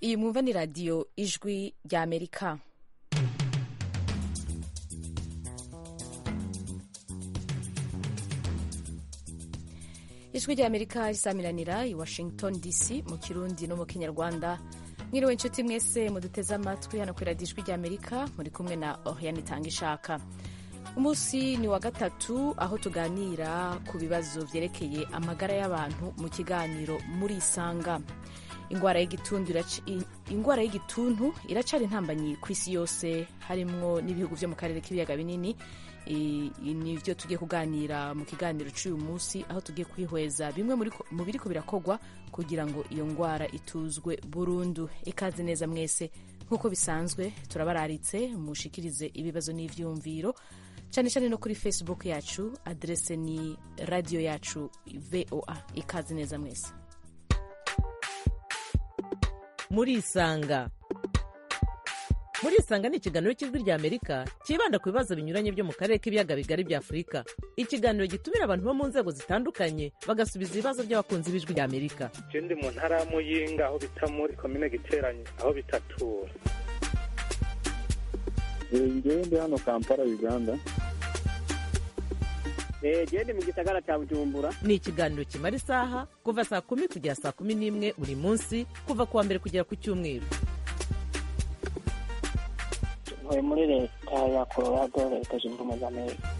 iyi mwumva ni radiyo ijwi rya amerika ijwi rya amerika risamiranira i washington dc mu kirundi no mu kinyarwanda mwiriwe inshuti mwese muduteze amatwi hano kuri radiyo ijwi rya amerika muri kumwe na oriane itanga ishaka umunsi ni wa gatatu aho tuganira ku bibazo byerekeye amagara y'abantu mu kiganiro muri isanga ingwara y'igituntu ingwara y'igituntu iracari intambanyi ku isi yose harimwo n'ibihugu vyo mu karere k'ibiyaga binini nivyo tugiye kuganira mu kiganiro c'uyu munsi aho tugiye kwihweza bimwe mu biriko birakogwa kugira ngo iyo ngwara ituzwe burundu ikaze neza mwese nk'uko bisanzwe turabararitse mushikirize ibibazo n'ivyumviro cyane cyane no kuri facebook yacu adrese ni radio yacu voa ikaze neza mwese murisanga murisanga ni ikiganiro cy'ijwi rya amerika cyibanda ku bibazo binyuranye byo mu karere k'ibiyaga bigari bya afurika ikiganiro gitumira abantu bo mu nzego zitandukanye bagasubiza ibibazo by'abakunzi b'ijwi rya amerika je ndi mu ntara ya muyinga aho bita muri komine giteranye aho bitatura ngewe ndi hano kampala uganda gende mu gisagara cya bujumbura ni ikiganiro kimara isaha kuva saa kumi kugera saa kumi n'imwe buri munsi kuva ku wa mbere kugera ku cyumweru ntuye muri leta ya colorado leta zunze ubumwe za amerika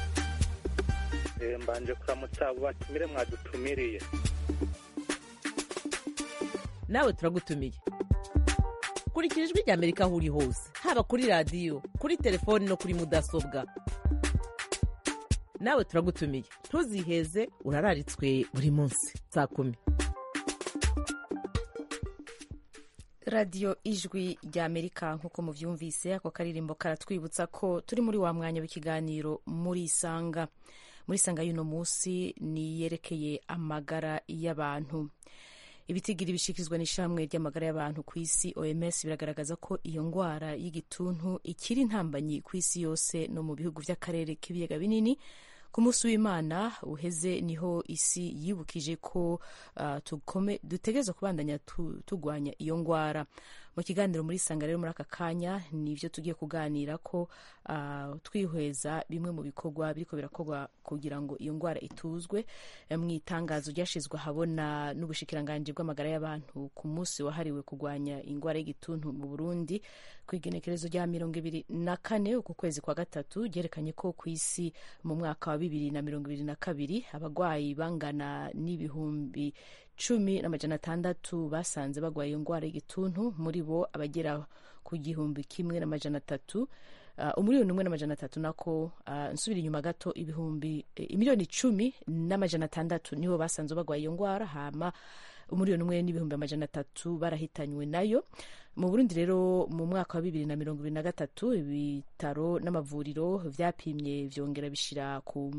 mbanje kuramutsa abo batumire mwadutumiriye nawe turagutumiye kurikira ijwi rya amerika aho uri hose haba kuri radiyo kuri telefoni no kuri mudasobwa nawe turagutumiye ntuziheze urararitswe buri munsi saa kumi radiyo ijwi rya amerika nk'uko mubyumvise ako karirimbo karatwibutsa ko turi muri wa mwanya w'ikiganiro muri isanga muri isanga y'uno munsi ni yerekeye amagara y'abantu ibitigiri bishikirizwa n'ishamwe ry'amagara y'abantu ku isi oms biragaragaza ko iyo ndwara y'igituntu ikiri intambanyi ku isi yose no mu bihugu by'akarere k'ibiyaga binini ku munsi w'imana uheze niho isi yibukije ko uh, dutegereza kubandanya turwanya iyo ndwara mu kiganiro muri sanga rero muri aka kanya nivyo tugiye kuganira ko uh, twihweza bimwe mu bikorwa biriko birakorwa kugira ngo iyo ndwara ituzwe mu itangazo ryashizwe ahabona n'ubushikiranganji bw'amagara y'abantu ku munsi wahariwe kurwanya indwara y'igituntu mu burundi ku igenekerezo rya mirongo ibiri na kane uku kwezi kwa gatatu ryerekanye ko ku isi mu mwaka wa bibiri na mirongo ibiri na kabiri abagwayi bangana n'ibihumbi cumi n'amajana atandatu basanze bagwaye iyo ndwara y'igituntu muri bo abagera ku gihumbi kimwe n'amajana atatu uh, umiliyoni umwe n'amajana atatu nako uh, nsubira inyuma gato ibihumbi imiliyoni icumi n'amajana atandatu nibo basanze bagwaye iyo ndwara hama umiliyoni umwe n'ibihumbi amajana atatu barahitanywe nayo mu burundi rero mu mwaka wa bibiri na mirongo ibiri na gatatu ibitaro n'amavuriro vyapimye vyongera bishira ku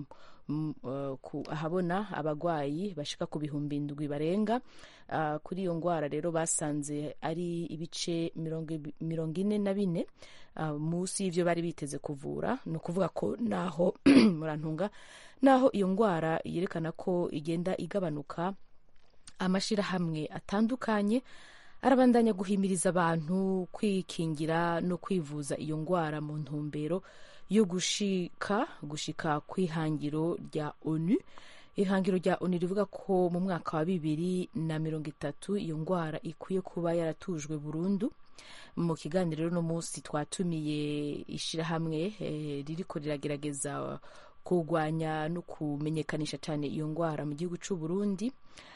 Uh, ku ahabona abagwayi bashika ku bihumbi indwi barenga uh, kuri iyo ngwara rero basanze ari ibice mirongo ine na bine uh, munsi y'ivyo bari biteze kuvura ni ukuvuga ko naho murantunga naho iyo ngwara yerekana ko igenda igabanuka amashirahamwe atandukanye arabandanya guhimiriza abantu kwikingira no kwivuza iyo ngwara mu ntumbero yo gushika gushika kw'ihangiro rya onu ihangiro rya onu rivuga ko mu mwaka wa bibiri na mirongo itatu iyo ngwara ikwiye kuba yaratujwe burundu mu kiganiro rero uno munsi twatumiye ishirahamwe eh, ririko riragerageza kurwanya no kumenyekanisha cyane iyo ngwara mu gihugu c'u Burundi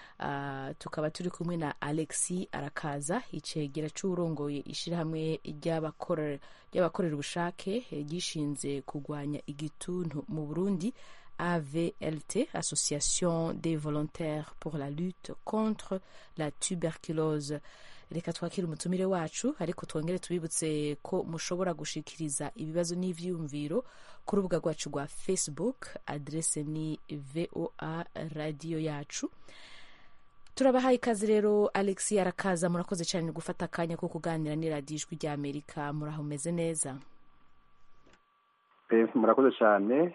Uh, tukaba turi kumwe na alexi arakaza icegera c'uwurongoye ishirahamwe ry'abakorera ubushake gishinze kurwanya igituntu mu burundi avlt association des volontaires pour la lutte contre la tuberculose reka twakire umutumire wacu ariko twongere tubibutse ko mushobora gushikiriza ibibazo n'ivyiyumviro ku rubuga rwacu rwa facebook adrese ni voa radio yacu turabahaye ikaze rero alexi arakaza murakoze cyane gufata akanya ko kuganira n'iradiyo ijwi rya amerika muraho meze neza murakoze cyane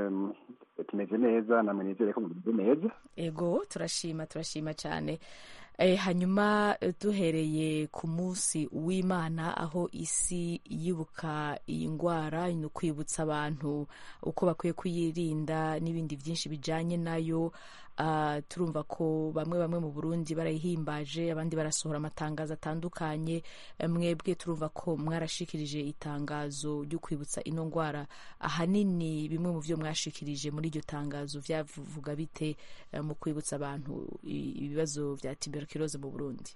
tumeze neza namwe nizere ko mumeze neza ego turashima turashima cyane Eh, hanyuma eh, duhereye ku munsi w'imana aho isi yibuka iyi ndwara ni ukwibutsa abantu uko bakwiye kuyirinda n'ibindi byinshi bijyanye nayo Ah, turumva ko bamwe bamwe mu burundi barayihimbaje abandi barasohora amatangazo atandukanye Eh, mwebwe turumva ko mwarashikirije itangazo ryo kwibutsa ino ndwara ahanini bimwe mu byo mwashikirije muri iryo tangazo byavuga bite eh, mu kwibutsa abantu i- ibibazo bya tuberculose mu burundi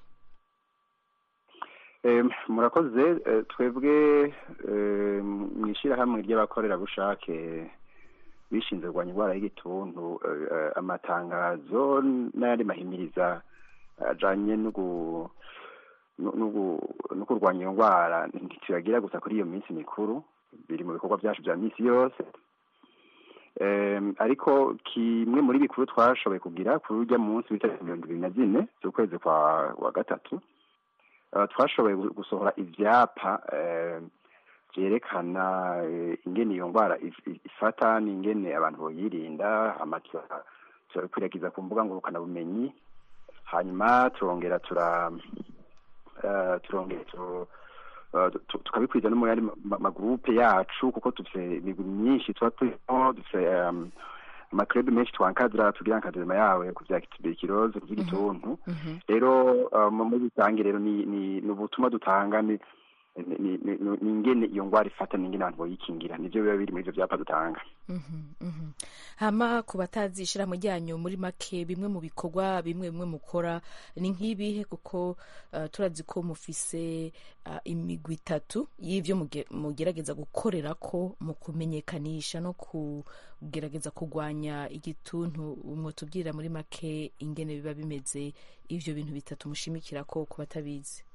Em, murakoze eh, twebwe eh, mu ishyirahamwe ry'abakorerabushake bishinzwe kurwanya indwara y'igituntu eh, eh, amatangazo n'ayandi mahimiriza ajanye no gu- no- no gu- no kurwanya iyo ndwara ntituyagira gusa kuri iyo minsi mikuru biri mu bikorwa byacu bya minsi yose Em, ariko kimwe muri bikuru twashoboye kugira kuri urya munsi w'itariki mirongo ibiri na zine z'ukwezi kwa wa gatatu Uh, twashoboye gu- gusohora ivyapa eh, vyerekana eh, ingene iyo ndwara if- if- ifata n'ingene abantu boyirinda amatora turabikwiragiza ku mbuga ngurukanabumenyi hanyuma turongera tura eh, turongera tu- eh, tu- tukabikwiza no mu yandi ma- ma- magurupe yacu kuko dufise imigwi myinshi tuba turimo dufise um, amakrebe menshi twankadira tugira nkadema yawe ku vya tuberculose ku vy'igituntu Mhm. rero uh, mu muri rusange rero ni ni ni ubutumwa dutanga ni ni- ni ni- ni ingene iyo ndwara ifata n'ingene abantu boyikingira nivyo biba biri muri ivyo vyapa dutanga Mhm, mhm. hama ku batazi ishirahamwe ryanyu muri make bimwe mu bikorwa bimwe bimwe mukora ni nk'ibihe kuko uh, turazi ko mufise uh, imigwi itatu y'ivyo muge- mugerageza gukorera ko mu kumenyekanisha no kugerageza kurwanya igituntu mwotubwirira muri make ingene biba bimeze ivyo bintu bitatu mushimikira ko ku batabizi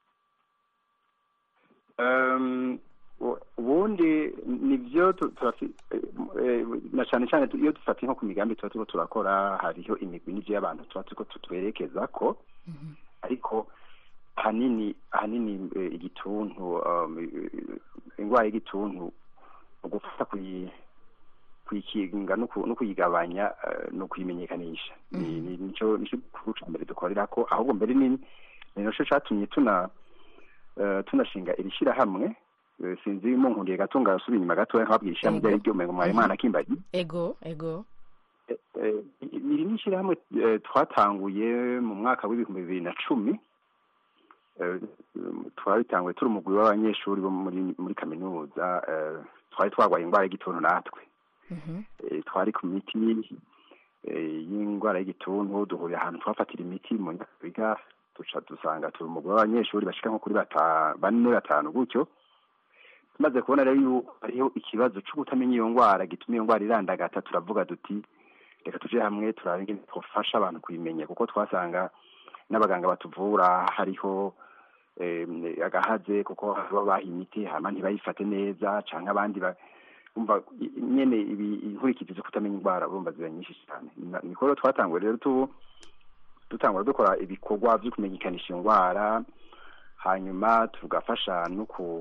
Um, u- ubundi nivyo tu- turafi- eh, eh, na cane cane tu- iyo dufata nko ku migambi tuba turiko turakora hariho imigwi n'ivyo y'abantu tuba turiko tutwerekeza ko Mhm. ariko ahanini ahanini eh, igituntu um, eh, indwara y'igituntu ugufata kuyi kuyikinga no ku- no kuyigabanya eh, no kuyimenyekanisha Ni- ni- nico nico gikuru ca mbere dukorera ko ahubwo mbere ni ni naco catumye tuna eh, tunashinga iri shirahamwe Eh, sinzi munkundiye gato ngasubira inyuma gatoya nkababwira ishirahamwe Ego. ryari ryumengo mwari mwana kimbagi ego ego Eh, eh, iri ni ishyirahamwe eh, twatanguye mu mwaka w'ibihumbi bibiri na cumi Eh, twabitanguye turi umugwi w'abanyeshuri bo muri muri kaminuza eh, twari twarwaye indwara y'igituntu natwe Mhm. Eh, twari ku miti eh, y'indwara y'igituntu duhurira ahantu twafatira imiti mu nyakabiga duca dusanga turi umugwi w'abanyeshuri bashika nko kuri bata- bane batanu gutyo tumaze kubona rero yuko hariho ikibazo cyo kutamenya iyo ndwara gituma iyo ndwara irandagata turavuga duti reka tuje hamwe turabe ingene twofasha abantu kuyimenya kuko twasanga n'abaganga batuvura hariho em, agahaze kuko baba baha imiti hama ntibayifate neza canke abandi ba- umva i- nyene ibi- inkurikizi zo kutamenya indwara urumva ziba nyinshi cyane Na- niko rero twatanguye rero tu dutangura dukora ibikorwa vyo kumenyekanisha iyo ndwara hanyuma tugafasha no ku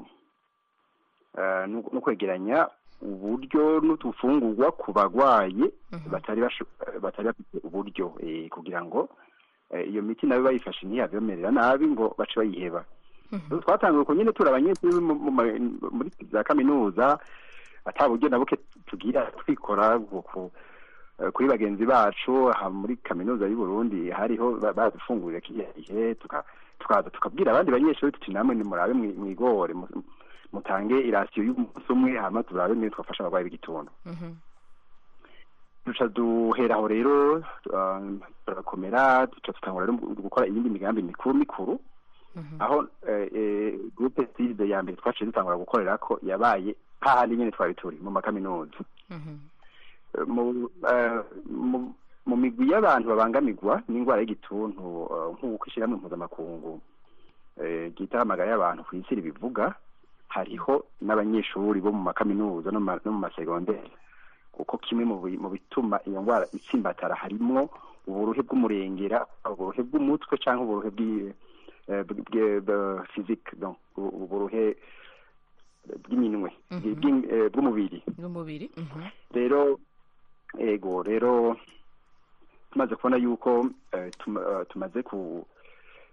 eh, no no kwegeranya uburyo n'utufungurwa ku bagwayi Mhm. batari basho- batari bafite uburyo eh, kugira ngo eh, iyo miti nayo bayifashe ntiyabemerera nabi ngo bace bayiheba Mhm. Rero twatanguye uko nyene turi abanyeshuri mu- mu ma- muri za kaminuza ata buryo na buke tugira twikora ku- ku- eh, kuri bagenzi bacu aha muri kaminuza y'u Burundi hariho ba- badufungurira kiriya gihe tuka- tukaza tukabwira abandi banyeshuri tuti namwe nimurabe mwi- mwigore mu- mutange irasiyo y'umunsi umwe hama turabe niyo twafasha abarwayi b'igituntu Mhm. duca duhera aho rero uh, turakomera duca dutangura rero gukora iyindi migambi mikuru mikuru Mhm. aho eh, eh, groupe side ya mbere twaciye dutangura gukorera ko yabaye hahandi nyene twari turi mu makaminuza Mhm. Eh, mu eh, mu- mu migwi y'abantu babangamirwa n'indwara y'igituntu eh, nk'uko ishyirahamwe mpuzamakungu eh, ryita amagara y'abantu ku isi ribivuga hariho n'abanyeshuri bo mu makaminuza no mu ma- no mu masegonderi kuko kimwe mu bi- mu bituma iyo ndwara itsimbatara harimwo uburuhe bw'umurengera uburuhe bw'umutwe cyangwa uburuhe bw'i- eh, bw- bw- bw- physique donc u- uburuhe bw'iminwe Mhm. bw'in- eh, bw'umubiri n'umubiri Mhm. rero ego rero tumaze kubona yuko eh, tuma- eh, tumaze ku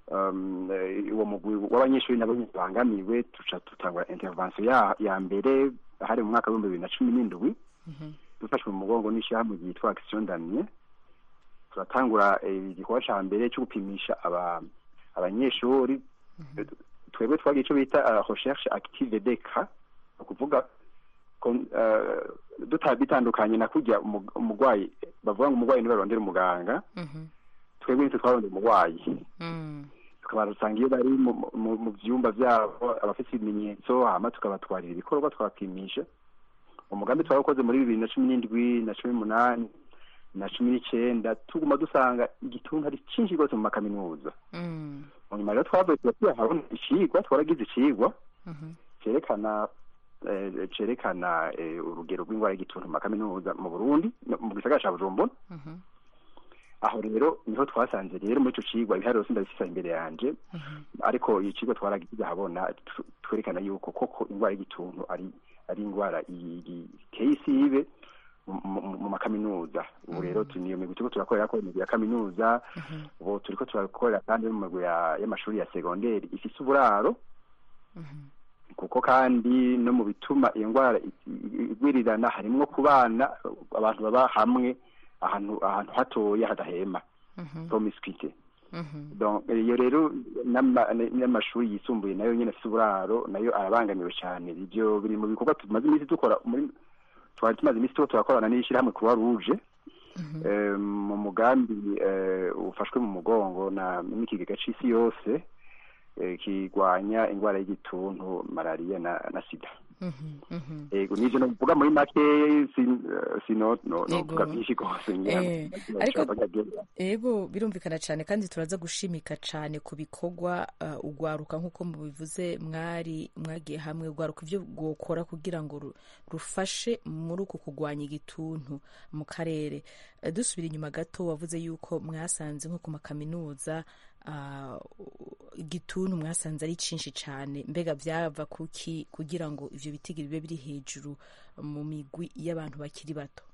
um, eh, uwo mugwi w'abanyeshuri nabo nyene bangamiwe tuca dutangura intervention ya, ya mbere hari mu mwaka w'ibihumbi bibiri na cumi n'indwi dufashwe mu mugongo n'ishyirahamwe ryitwa action damien turatangura eh, igikorwa ca mbere cyo gupimisha aba abanyeshuri twebwe twagiye icyo bita uh, recherche active deka ni ukuvuga kon- eh, duta- bitandukanye na kurya umu- umurwayi bavuga ngo umurwayi ntibarondera umuganga Mhm. twebwe nitwe twarondera umurwayi Mm. tukaba dusanga iyo bari mu- mu- mu byumba byabo abafite ibimenyetso hama tukabatwarira ibikorwa twapimisha umugambi twawukoze muri bibiri na cumi n'indwi na cumi n'umunani na cumi n'icenda tuguma dusanga igituntu ari cyinshi rwose mu makaminuza Mm. mu nyuma rero twavuye tuba tuyahabona icigwa twaragize icigwa Mhm. cerekana eh, cerekana eh, urugero rw'indwara y'igituntu mu makaminuza mu burundi no mu gisagara ca bujumbura Mhm. aho rero niho twasanze rero muri ico cigwa ibiharuro sindabifisa imbere yanje ariko icigwa twaragize habona tu- twerekana yuko koko indwara y'igituntu ari ari indwara i- i- iteye isibe mu- mu- mu makaminuza ubu rero tu- niyo migwi turiko turakorera ko imigwi ya kaminuza ubu turiko turakorera kandi no mu migwi ya- y'amashuri ya segonderi ifise uburaro kuko kandi no mu bituma iyo ndwara i- i- igwirirana harimwo ku bana abantu baba hamwe ahantu ahantu hatoya hadahema promiscuity Mhm. donc iyo rero n'ama- n'amashuri yisumbuye nayo nyene afise uburaro nayo arabangamiwe cyane ibyo biri mu bikorwa tumaze iminsi dukora muri twari tumaze iminsi tuba turakorana n'ishyirahamwe croix rouge eh, mu mugambi eh, ufashwe mu mugongo na n'ikigega c'isi yose eh, kirwanya indwara y'igituntu malariya na, na sida Mhm. Mhm. ego nivyo novuga muri make sin- eh, sino no- Yego. novuga vyinshi gose ngira Eh, ngo- ariko- ndashaka- ego birumvikana cyane kandi turaza gushimika cyane ku bikorwa uh, ugwaruka nk'uko mubivuze mwari mwagiye hamwe ugwaruka ibyo gukora kugira ngo ru- rufashe muri uku kurwanya igituntu mu karere Uh, dusubira inyuma gato wavuze yuko mwasanze nko ku makaminuza uh, igituntu mwasanze ari cyinshi cyane mbega byava kuki kugira ngo ivyo bitigiri bibe biri hejuru mu migwi y'abantu bakiri bato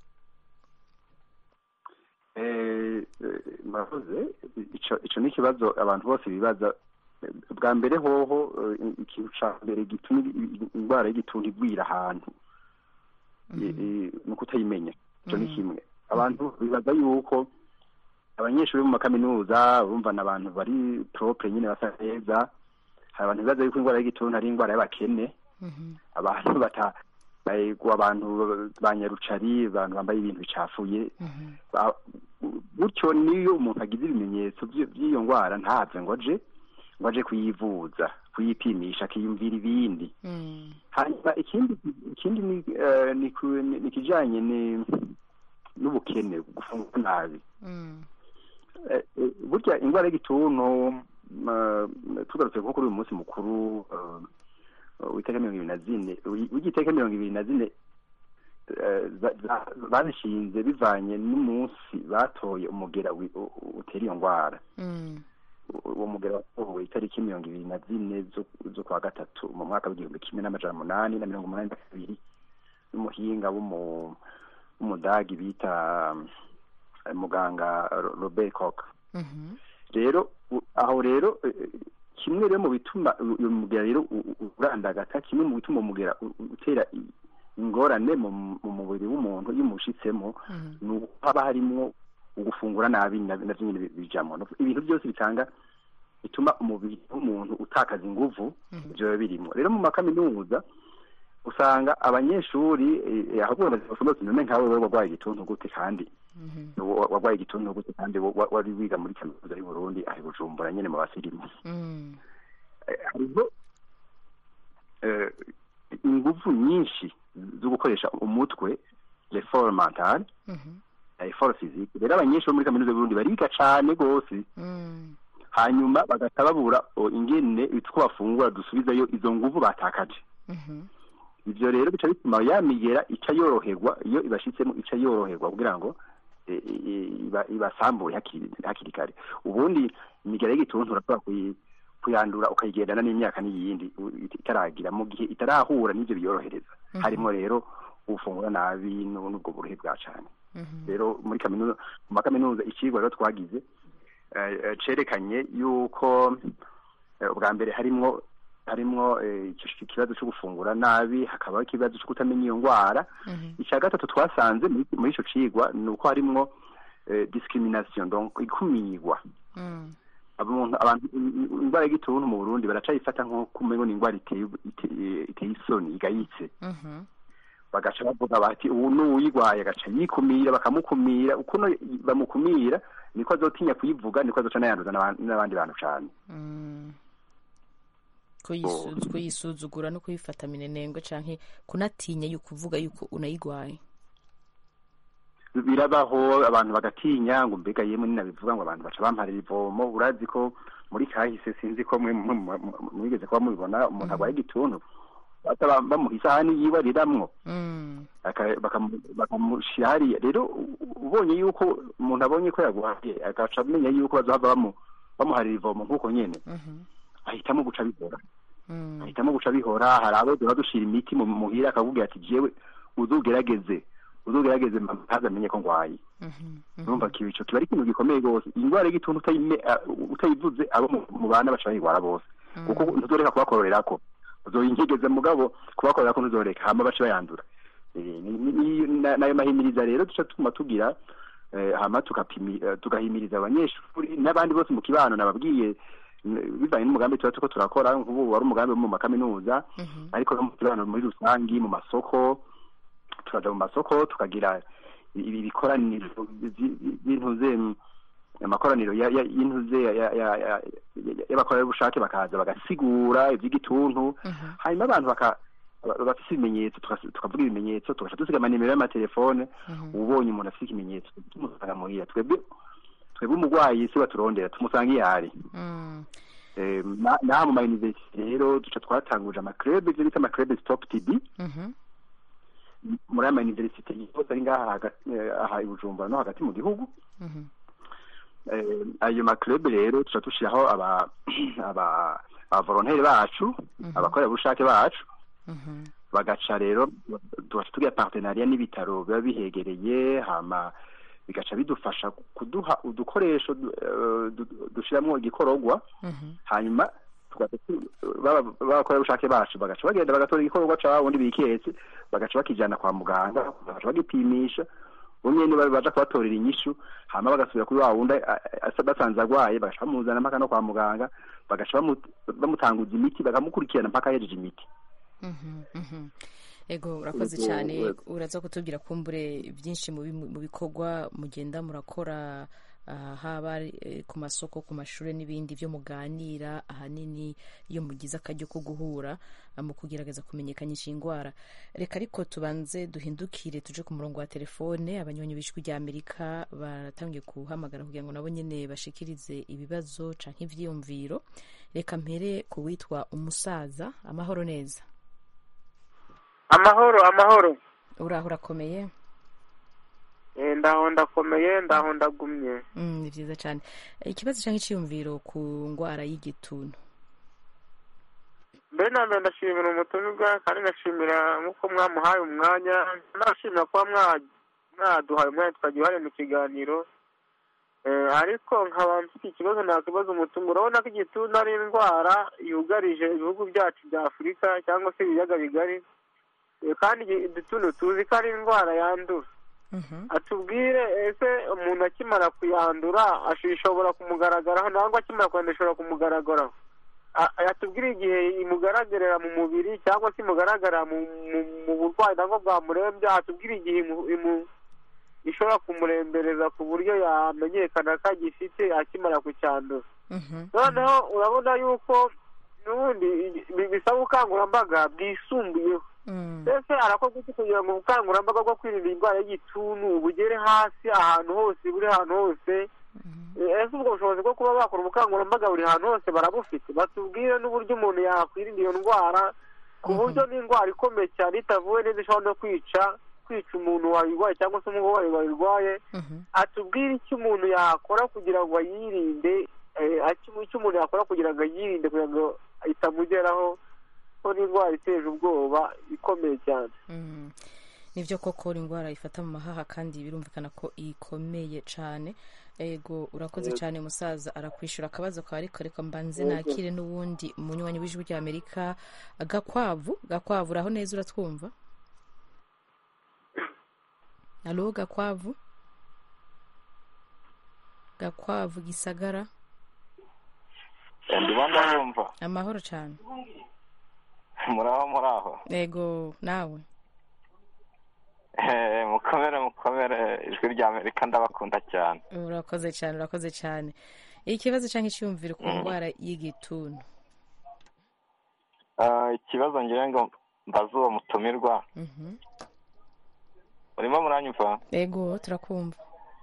Eh, eh, murakoze ico ico ni ikibazo abantu bose bibaza Eh, bwa mbere hoho eh, ikintu ca mbere gituma i- i- indwara y'igituntu igwira ahantu Eh, eh, ni ukutayimenya ico ni kimwe abantu bibaza yuko abanyeshuri bo mu makaminuza bumva ni abantu bari propre nyine basa neza hari abantu bibaza yuko indwara y'igituntu ari indwara y'abakene abantu bata bayigwa abantu ba nyarucari abantu bambaye ibintu bicafuye Ba- gutyo niyo umuntu agize ibimenyetso vy- vy'iyo ndwara ntave ngo aje ngo aje kuyivuza kuyipimisha akiyumvira ibindi Mm. hanyuma ikindi ikindi ni eh, ni ku- ni- ni ikijanye ni n'ubukene gufungura nabi Mm. Eh, eh, burya indwara y'igituntu ma- tugarutse nko kuri uyu munsi mukuru eh, w'itariki mirongo ibiri na zine w'igitariki mirongo ibiri na zine eh, za- za- bazishinze bivanye n'umunsi batoye umugera wi- u- u- utera iyo ndwara Mm. uwo mugera watowe itariki mirongo ibiri na zine zo- zo kwa gatatu mu mwaka w'igihumbi kimwe n'amajana umunani na mirongo umunani na kabiri n'umuhinga w'umu- w'umudagi bita eh, muganga Ro- Robert Koch Mhm. rero u- aho rero eh, eh, kimwe rero mu bituma u- uyu mugera rero u- u- urandagata kimwe mu bituma umugera u- u- utera i- ingorane mu mu mubiri w'umuntu iyo umushitsemo Mhm. ni uko haba harimo ugufungura nabi na- navyo nyene bi- bijamwo No- ibintu byose bitanga bituma umubiri w'umuntu utakaza inguvu ivyo biba birimwo rero mu makaminuza usanga abanyeshuri eh, ahubwo bavuga ati none nkawe wewe warwaye igituntu gute kandi Mhm. wa- warwaye igituntu gute kandi wa- wa- wari wiga muri kaminuza y'u Burundi ahi Bujumbura nyene mu basirimu Mm. Eh, hariho eh, inguvu nyinshi zo gukoresha umutwe l'effort mental Mhm. effort physique rero abanyeshuri bo muri kaminuza y'u Burundi bariga cane gose Mm. hanyuma bagahita babura o, ingene utwo bafungura dusubizayo izo nguvu batakaje Mhm. ivyo rero bica bituma ya migera ica yoroherwa iyo ibashitsemo ica yoroherwa kugira ngo eh, eh, iba- ibasambure hakiri hakiri kare ubundi imigera y'igituntu urashobora kuyi- kuyandura ukayigendana n'imyaka n'iyindi u- it- itaragira mu gihe itarahura n'ivyo biyorohereza harimo rero ufungura nabi n'u- n'ubwo buruhe bwa cane Mhm. rero muri kaminuza mu makaminuza icigwa rero twagize eh, eh, cerekanye yuko eh, ubwa mbere harimwo harimwo eh, ico kibazo cyo gufungura nabi hakabaho ikibazo cyo kutamenya iyo ndwara icya gatatu twasanze muri muri ico cigwa ni uko harimwo eh, discrimination donc ikumirwa Mm. abantu abantu indwara y'igituntu mu Burundi baracayifata nk'uko umengo ni indwara iteye iteye iteye isoni igayitse Mhm. bagaca bavuga bati ubu n'uwuyigwaye agaca yikumira bakamukumira ukuntu bamukumira niko azotinya kuyivuga niko azoca anayanduza n'aban- n'abandi bantu cane Mm. Kuyisu- kuyisuzugura no kuyifata minenengwe canke kunatinya yuko uvuga yuko unayigwaye birabaho abantu bagatinya ngo mbega yemwe ninabivuga ngo abantu baca bamparira ivomo urazi ko muri kahise sinzi ko mwe mwe- mwe- mwigeze kuba mubibona umuntu arwaye igituntu baca bam- bamuha isahani yiwe ariramwo Mm. aka- bakamu- bakamushira hariya rero u- ubonye yuko umuntu abonye ko yagwaye agaca amenya yuko bazohava bamu- bamuharira ivomo nk'uko nyene Mhm. ahitamo guca bihora Mm. ahitamo guca bihora hari abo duha dushira imiti mu muhira akakubwira ati jewe uzugerageze uzugerageze mama ntazamenye ko ngwaye Mhm. Mhm. urumva kiba ico kiba ari ikintu gikomeye rwose indwara y'igituntu utayime- ah, utayivuze abo mu- mu bana baca bayigwara bose kuko ntuzoreka kubakororerako uzoyinkigeze mugabo kubakorerako ntuzoreka hama baca bayandura Eh, ni- ni- ni- na- nayo mahimiriza rero duca tuguma tugira eh, hama tukapimi- eh, tugahimiriza abanyeshuri n'abandi bose mu kibano nababwiye n- bivanye n'umugambi tuba turiko turakora nk'ubu wari umugambi wo mu makaminuza Mhm. ariko no mu kibano muri rusangi mu masoko tukaja mu masoko tukagira ibi bikoraniro by'intuze amakoraniro ya- ya- y'intuze ya- ya- ya- ya- ya- y'abakorerabushake bakaza bagasigura iby'igituntu Mhm. hanyuma abantu baka ba- bafise ibimenyetso tukas- tukavuga ibimenyetso tugaca dusiga amanimero y'amatelefone Mhm. ubonye umuntu afise ikimenyetso tumusanga muhira twebwe twebwe umurwayi si baturondera tumusanga iyo ari Mm. Eh, na- naha mu mayuniversite rero duca twatanguje amakrebe ivyo bita amakrebe stop tb Mhm. muri aya mayuniversite yose ari ngaha hagati- eh, aha i bujumbura no hagati mu gihugu Mhm. Eh, ayo maklube rero tuca dushiraho aba aba abavolonteri bacu abakorerabushake bacu Mhm. bagaca rero tugaca tugira partenariat n'ibitaro biba bihegereye hama bigaca bidufasha kuduha udukoresho du- eh, du- dushiramwo igikororwa Mhm. hanyuma tugaca tu- baba- b'abakorerabushake bacu bagaca bagenda bagatora igikororwa ca wundi biketse bagaca bakijana kwa muganga bagaca bagipimisha umwe niba baja kubatorera inyishu hama bagasubira kuri wa wundi a- a- basanze agwaye bagaca bamuzana mpaka no kwa muganga bagaca bamu- bamutanguza imiti bakamukurikirana mpaka yejeje imiti Mhm, mhm. ego urakoze Ego, cyane ego. uraza kutubwira kumbure byinshi mu bi- mu bikorwa mugenda murakora ah, haba ari, eh, ku masoko ku mashuri n'ibindi byo muganira ahanini iyo mugize akaryo ko guhura ah, mu kugerageza kumenyekanisha indwara reka ariko tubanze duhindukire tuje ku murongo wa telefone abanyonyi b'ijwi rya amerika baratangiye guhamagara kugira ngo nabo nyene bashikirize ibibazo canke ivyiyumviro reka mpere ku witwa umusaza amahoro neza amahoro amahoro uraho urakomeye Eh, ndaho ndakomeye ndaho ndagumye Mm, ni byiza cyane ikibazo cyangwa icyiyumviro ku ndwara y'igituntu mbere na mbere ndashimira umutumirwa kandi ndashimira nk'uko mwamuhaye umwanya nashimira kuba mwa- mwaduhaye umwanya tukagira uruhare mu kiganiro Eh, ariko nkaba mfite ikibazo nakibaza umutungo urabona ko igituntu ari indwara yugarije ibihugu byacu bya afurika cyangwa se ibiyaga bigari Eh, kandi igi- igituntu tuzi ko ari indwara yandura atubwire ese umuntu akimara kuyandura ash- ishobora kumugaragaraho nangwa akimara kuyandura ishobora kumugaragaraho A- atubwire igihe imugaragarira mu mubiri cyangwa se imugaragara mu, mu, mu burwayi nabwo bwamurembye atubwire igihe imu, imu, ishobora kumurembereza ku buryo yamenyekana ko agifite akimara kucyandura noneho urabona yuko n'ubundi bi- bisaba ubukangurambaga bwisumbuyeho mbese arakorwa iki kugira ngo ubukangurambaga bwo kwirinda indwara y'igituntu bugere hasi ahantu hose buri hantu hose Eh, ese ubwo bushobozi bwo kuba bakora ubukangurambaga buri hantu hose barabufite batubwire n'uburyo umuntu yakwirinda iyo ndwara ku buryo n'indwara ikomeye cyane itavuwe neza ishobora no kwica kwica umuntu wayirwaye cyangwa se umurwayi wayirwaye atubwire icyo umuntu yakora kugira ngo ayirinde eh, icyo icyo umuntu yakora kugira ngo ayirinde kugira ngo itamugeraho ko n'indwara iteje ubwoba ikomeye cyane nivyo koko indwara ifata mu mahaha kandi birumvikana ko ikomeye cane ego urakoze cyane musaza arakwishura akabazo kawe ariko reka mbanze nakire n'uwundi munywanyi w'ijwi rya amerika gakwavu gakwavu uraho neza uratwumva alo gakwavu gakwavu gisagara ndimo ndabumva amahoro cyane muraho muraho ego nawe Eh, mukomere mukomere ijwi rya amerika ndabakunda cyane urakoze cyane urakoze cyane ikibazo cyangwa icyumviro ku ndwara y'igituntu Ah, ikibazo ngira ngo mbaze uwo mutumirwa Mhm. urimo muranyumva ego turakumva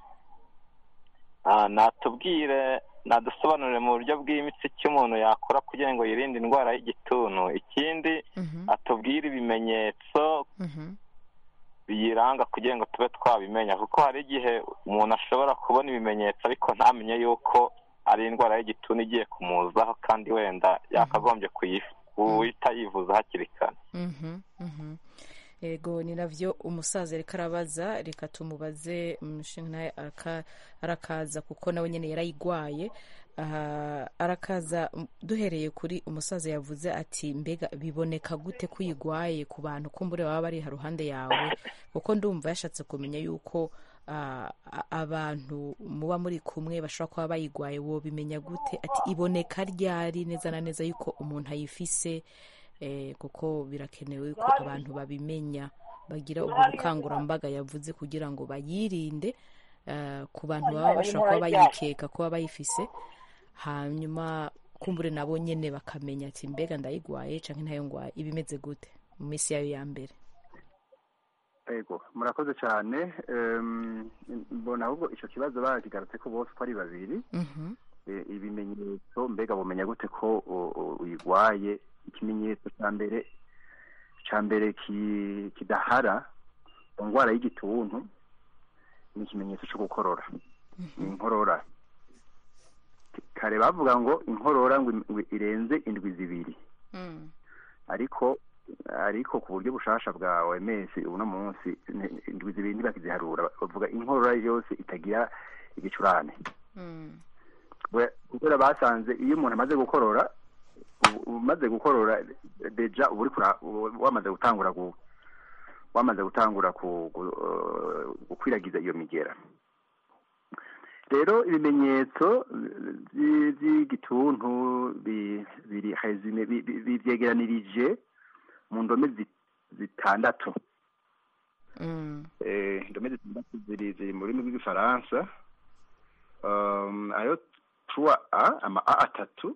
Ah, natubwire nadusobanurire mu buryo bw'imitsi icyo umuntu yakora kugira ngo yirinde indwara y'igituntu ikindi Mhm. atubwire ibimenyetso Mhm. biyiranga kugira ngo tube twabimenya kuko hari igihe umuntu ashobora kubona ibimenyetso ariko ntamenye yuko ari indwara y'igituntu igiye kumuzaho kandi wenda yakagombye kuyifu guhita yivuza hakiri kare Mhm, mhm. ego ni navyo umusaza reka arabaza reka tumubaze umushinga nawe araka- arakaza kuko nawe nyene yarayigwaye aha arakaza m- duhereye kuri umusaza yavuze ati mbega biboneka gute ko uyigwaye ku bantu kumbure baba bari haruhande yawe kuko ndumva yashatse kumenya yuko ah, a- abantu muba muri kumwe bashobora kuba bayigwaye wobimenya gute ati iboneka ryari neza na neza yuko umuntu ayifise eh, kuko birakenewe ko abantu babimenya bagira ubwo bukangurambaga yavuze kugira ngo bayirinde eh, ku bantu baba bashobora kuba bayikeka kuba bayifise hanyuma kumbure nabo nyene bakamenya ati mbega ndayigwaye canke ntayo ngwaye ibimeze gute mu minsi yayo ya mbere ego murakoze cyane Em, mbona ahubwo icyo kibazo bakigarutse ko bose uko ari babiri Mhm, Eh, ibimenyetso mbega bumenya gute ko u- u- uyigwaye ikimenyetso cya mbere cya mbere ki- kidahara ku ndwara y'igituntu ni ikimenyetso cyo gukorora ni inkorora kare bavuga ngo inkorora ngo ngo irenze indwi zibiri mm, ariko ariko ku buryo bushasha bwa OMS uno munsi ni- indwi zibiri ntibakiziharura bavuga inkorora yose itagira igicurane mm, We- kubera basanze iyo umuntu amaze gukorora ubu- umaze gukorora deja uba uri kura- uba wamaze gutangura gu wamaze gutangura ku- gu- eh, gukwiragiza iyo migera rero ibimenyetso by- by'igituntu bi- biri resume bi- bi- bi- byegeranirije mu ndome zi- zitandatu mm, eh, indome zitandatu ziri ziri mu rurimi rw'igifaransa um, ayo trois a ama a atatu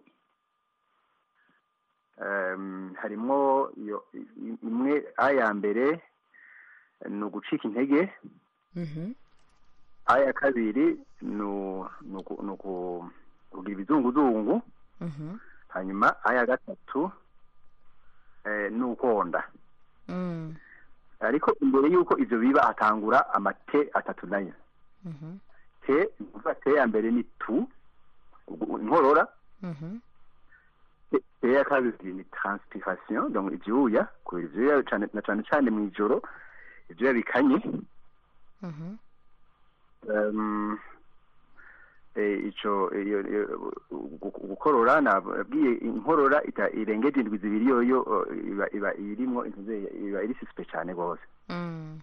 um, harimwo iyo i- imwe a ya mbere ni ugucika intege mhm, a ya kabiri ni u- ni uku- ni uku- kugira ibizunguzungu mhm, hanyuma a ya gatatu eh, ni ukonda mm, ariko imbere y'uko ivyo biba hatangura amate atatu nayo mhm, te ni ukuvuga te ya mbere ni tu ubwo inkorora mhm, te te ya kabiri ni transpiration donc ivyuya kubera ivyuya cane na cane cane mw'ijoro ivyuya bikanye mhm, um, eh, ico iyo iyo- gu- gukorora nabwiye inkorora ita irengeje indwi zibiri yoyo eh, iba iba irimwo intuze iba iri suspect cane gose mm,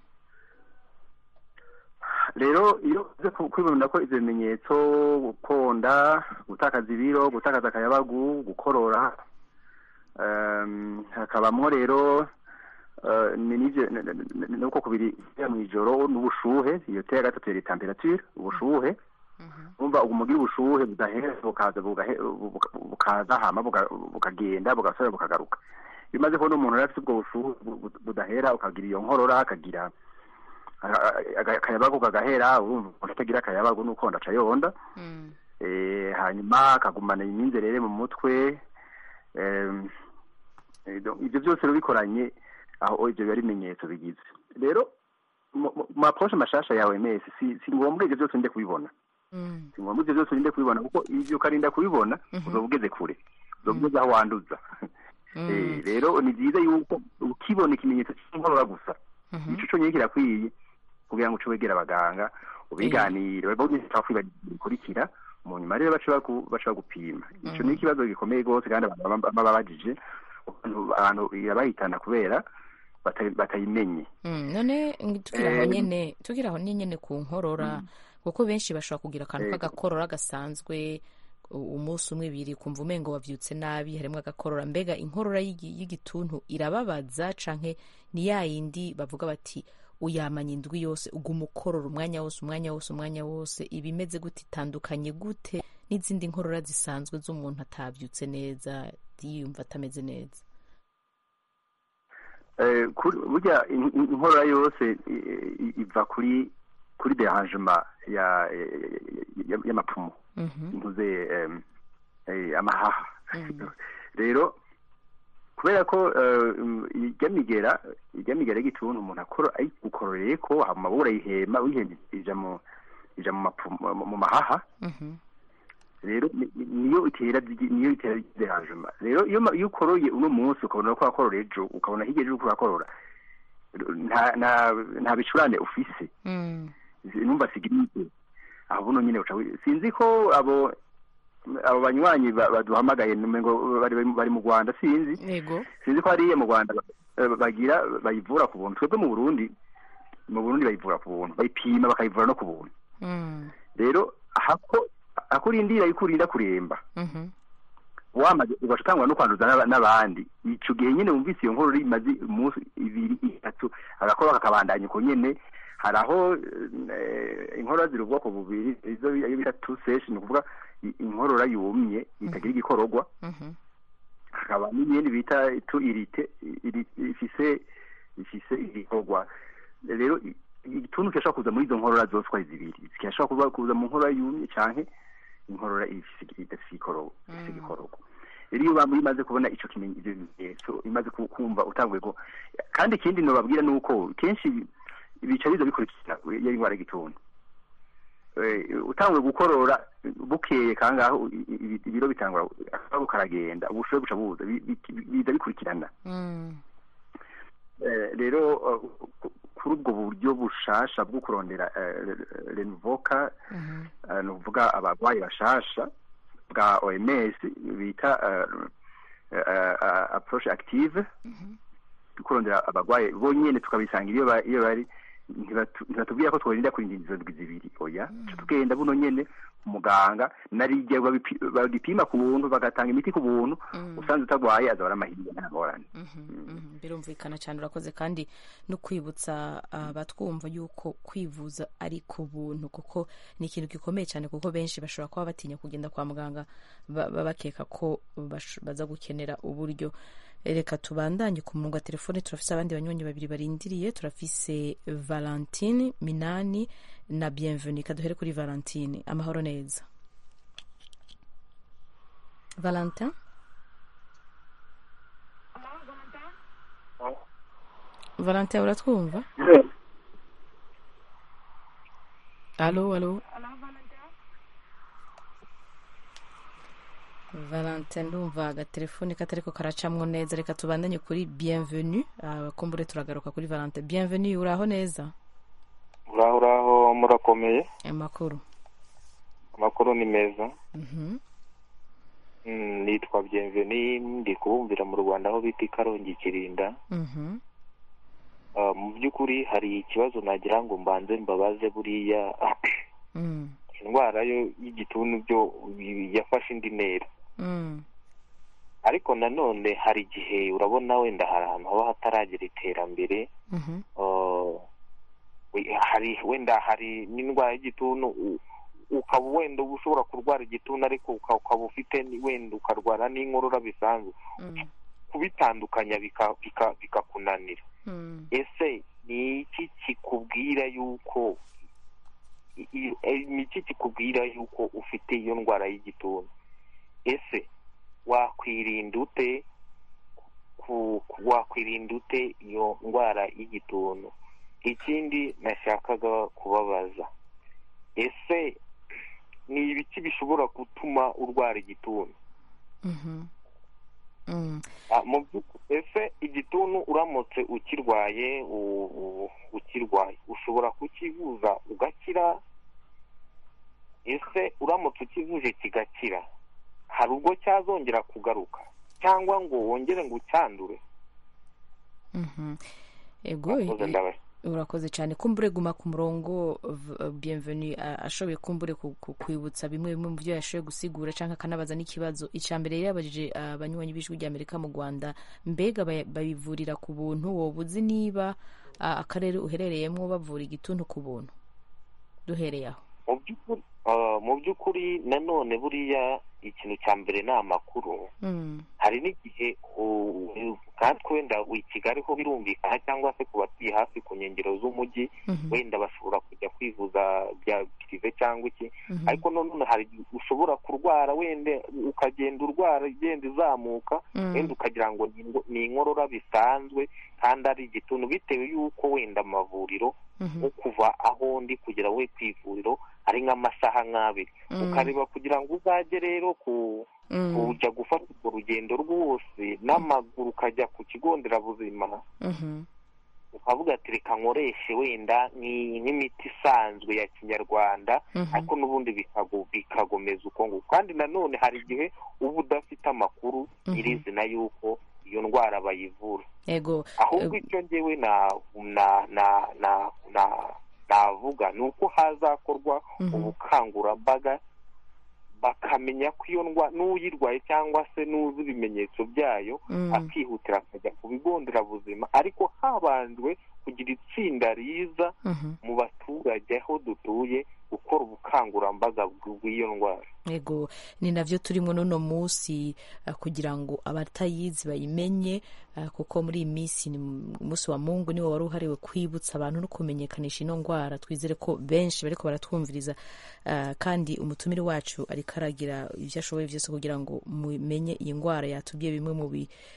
rero iyo uze ku- kwibona ko ivyo bimenyetso gukonda gutakaza ibiro gutakaza akayabagu gukorora um, hakabamwo rero uh, ni n'ivyo n- n- n- nuko kubiri ya mw'ijoro n'ubushuhe iyo te ya gatatu yari temperature ubushuhe umva umugira ubushuhe budahera bukaza bugahe- buka- bukaza hama buka- bukagenda bugasubira bukagaruka iyo umaze kubona umuntu yari afite ubwo bushuhe bu- bu- budahera ukagira iyo nkorora akagira akayabagu kagahera urumva umuntu atagira akayabagu n'ukonda aca yonda mm, eh, hanyuma akagumana imyinzerere mu mutwe em, eh, donc ivyo byose rero bikoranye aho ivyo biba ari ibimenyetso bigize rero mu mu- mu approche mashasha yawe mesi si si ngombwa ivyo byose nde kubibona mm, si ngombwa ivyo byose urinde kubibona kuko ivyo ukarinda kubibona Mhm. uzoba ugeze kure uzoba ugeze aho wanduza mm, Eh, rero ni byiza yuko ukibona ikimenyetso cy'inkorora gusa Mhm. ico conyene kirakwiye kugira ngo uce wegera abaganga ubiganire bikurikira mu nyuma rero baca bagu- baca bagupima ico ni ikibazo gikomeye rwose kandi abantu baba baba babajije abantu- abantu irabahitana kubera bata- batayimenye Mm, none ng- tukiri aho Eh, nyene tukiri aho nyene ku nkorora kuko benshi bashobora kugira akantu Yego. k'agakorora gasanzwe u- umunsi umwe ibiri kumva umengo wavyutse nabi harimwo agakorora mbega inkorora y'igi- y'igituntu irababaza canke ni ya yindi bavuga bati uyamanya indwi yose uguma ukorora umwanya wose umwanya wose umwanya wose iba imeze gute itandukanye gute n'izindi nkorora zisanzwe z'umuntu atavyutse neza yiyumva atameze neza Eh, kuri- burya in- in- inkorora yose i- i- iva kuri kuri derangement ya ya- y'amapfumo Mhm, intuze em, eh, amahaha mhm, rero kubera ko eh, um, irya migera irya migera y'igituntu umuntu akora ayigukororeye ko hama urayihema uyihema ija mu ija mu mapfumo mu- mu mahaha mhm, rero ni- ni- niyo itera zi- niyo itera derangement rero iyo ma- iyo ukoroye uno munsi ukabona ko wakorora ejo ukabona hirya ejo uko urakorora nta nta nta bicurane ufise mm, numva sigiripe aho buno nyine uca wi- sinzi ko abo abo banywanyi ba- baduhamagaye ngo bari bari mu Rwanda sinzi yego sinzi ko hariya mu Rwanda eh, bagira bayivura ku buntu twebwe mu Burundi mu Burundi bayivura ku buntu bayipima bakayivura no ku buntu mm, rero hako akurindira ikurinda kuremba mhm, wamaze ugaca utangwa no kwanduza n'aba- n'abandi ico gihe nyene wumvise iyo nkuru imaze umunsi ibiri itatu agakora kakabandanya uko nyene hari aho eh, inkorora ziri ubwoko bubiri izo bi- iyo bita two session ni ukuvuga i- inkorora yumye itagira igikororwa mhm, hakaba n'iyindi bita tu irite iri- ifise ifise igikorwa rero i- igituntu kirashobora kuza muri izo nkorora zose uko ari zibiri kirashobora kuza kuza mu nkorora yumye canke inkorora ifise idafise igikoro- ifise igikororwa rero iyo bamwe imaze kubona ico kimenyi ivyo bimenyetso imaze ku- kumva utanguye ko kandi ikindi nobabwira ni uko kenshi bica biza bikurikira iyo indwara y'igituntu Eh, utanguye gukorora bukeye kangaho i- i- ibiro bitangura akabo karagenda ubushobe buca buza bi- bi- biza bikurikirana mm, Eh, rero eh, ku- kuri ubwo buryo bushasha bwo kurondera renvoka mhm, ni ukuvuga abarwayi bashasha bwa oms bita eh, eh, eh, approach active kurondera abarwayi bonyene tukabisangira iyo ba- iyo bari ntibatu- ntibatubwira ko tworinda kurinda izo ndwi zibiri oya Ca tugenda buno nyene umuganga narijya babipi- bagipima ku buntu bagatanga imiti ku buntu Mm. usanze utagwaye azaba ari amahirwe nta ngorane mhm, mhm. birumvikana cyane urakoze kandi no kwibutsa abatwumva yuko kwivuza ari ku buntu kuko ni ikintu gikomeye cyane kuko benshi bashobora kuba batinya kugenda kwa muganga ba- ba- bakeka ko bash- baza gukenera uburyo reka tubandanye ku murongo wa telefone turafise abandi banywanyi babiri barindiriye turafise valentine minani na bienvenue kaduhere kuri valentine amahoro neza valentin valentin uratwumva alo alo valentin ndumva agatelefone katariko karacamwo neza reka tubandanye kuri bienvenue abakumbure turagaruka kuri valentin bienvenue uraho neza uraho uraho murakomeye amakuru amakuru ni meza Mhm. Mm, nitwa bienveni ndi kubumvira mu rwanda aho bita i karongi kirinda Mhm. Ah, mu by'ukuri hari ikibazo nagira ngo mbanze mbabaze buriya Mm. indwara yo y'igituntu byo bi- yafashe indi ntera Mm. ariko nanone hari igihe urabona wenda hari ahantu haba hataragera iterambere Mhm. ah, we- hari wenda hari n'indwara y'igituntu u- ukaba wenda uba ushobora kurwara igituntu ariko uka- ukaba ufite ni- wenda ukarwara n'inkorora bisanzwe Mm. kubitandukanya bika- bika- bikakunanira Mm. ese ni iki kikubwira yuko i- i- eh, ni iki kikubwira yuko ufite iyo ndwara y'igituntu ese wakwirinda ute ku- ku- wakwirinda ute iyo ndwara y'igituntu ikindi nashakaga kubabaza ese ni ibiki bishobora gutuma urwara igituntu Mhm. Mm. Ah, mu by'ukuri ese igituntu uramutse ukirwaye u- u- ukirwaye ushobora kukivuza ugakira ese uramutse ukivuje kigakira hari ubwo cyazongera kugaruka cyangwa ngo wongere ngo ucyandure Mhm. ego Murakoze, i- ndabashimira. urakoze cyane kumbure guma ku murongo v- bienvenue a- ashoboye kumbure ku- ku- kwibutsa bimwe bimwe mu byo yashoboye gusigura cyangwa akanabaza n'ikibazo icya mbere yari yabajije abanywanyi b'ijwi ry'amerika mu rwanda mbega baya- babivurira ku buntu woba uzi niba ah, akarere uherereyemo bavura igituntu ku buntu duhereye aho mu by'ukuri ah, mu by'ukuri nanone buriya ikintu cya mbere ni amakuru Mm. hari n'igihe u- nkatwe wenda i kigali ho birumvikana cyangwa se ku batuye hafi ku nkengero z'umujyi Mhm. wenda bashobora kujya kwivuza bya pirive cyangwa iki Mhm. ariko nanone hari igihe ushobora kurwara wenda ukagenda urwara igenda izamuka Mm. wenda ukagira ngo ni ingo- ni inkorora bisanzwe kandi ari igituntu bitewe y'uko wenda amavuriro Mhm. nko kuva aho ndi kugera we ku ivuriro ari nk'amasaha nk'abiri Mm. ukareba kugira ngo uzajye rero ku Mm. kujya gufata urwo rugendo rwose n'amaguru ukajya ku kigo nderabuzima Mhm. ukavuga ati reka nkoreshe wenda nk'i- nk'imiti isanzwe ya kinyarwanda Mhm. ariko n'ubundi bikago- bikagomeza uko nguko kandi nanone hari igihe uba udafite amakuru Mhm. nyirizina y'uko iyo ndwara bayivura ego ahubwo eh, icyo ngewe na na na na na navuga ni uko hazakorwa Mhm. ubukangurambaga bakamenya ko iyo ndwara n'uyirwaye cyangwa se n'uzi ibimenyetso byayo Mm. akihutira akajya ku bigo nderabuzima ariko habanjwe kugira itsinda riza Mhm. mu baturage aho dutuye gukora ubukangurambaga bw'iyo ndwara ego ni navyo turimo n'uno munsi uh, kugira ngo abatayizi bayimenye uh, kuko muri iyi minsi ni mu- umunsi wa mungu niwo wari uhariwe kwibutsa abantu no kumenyekanisha ino ndwara twizere ko benshi bariko baratwumviriza uh, kandi umutumire wacu ariko aragira ivyo ashoboye vyose kugira ngo mumenye iyi ndwara yatubwiye bimwe mu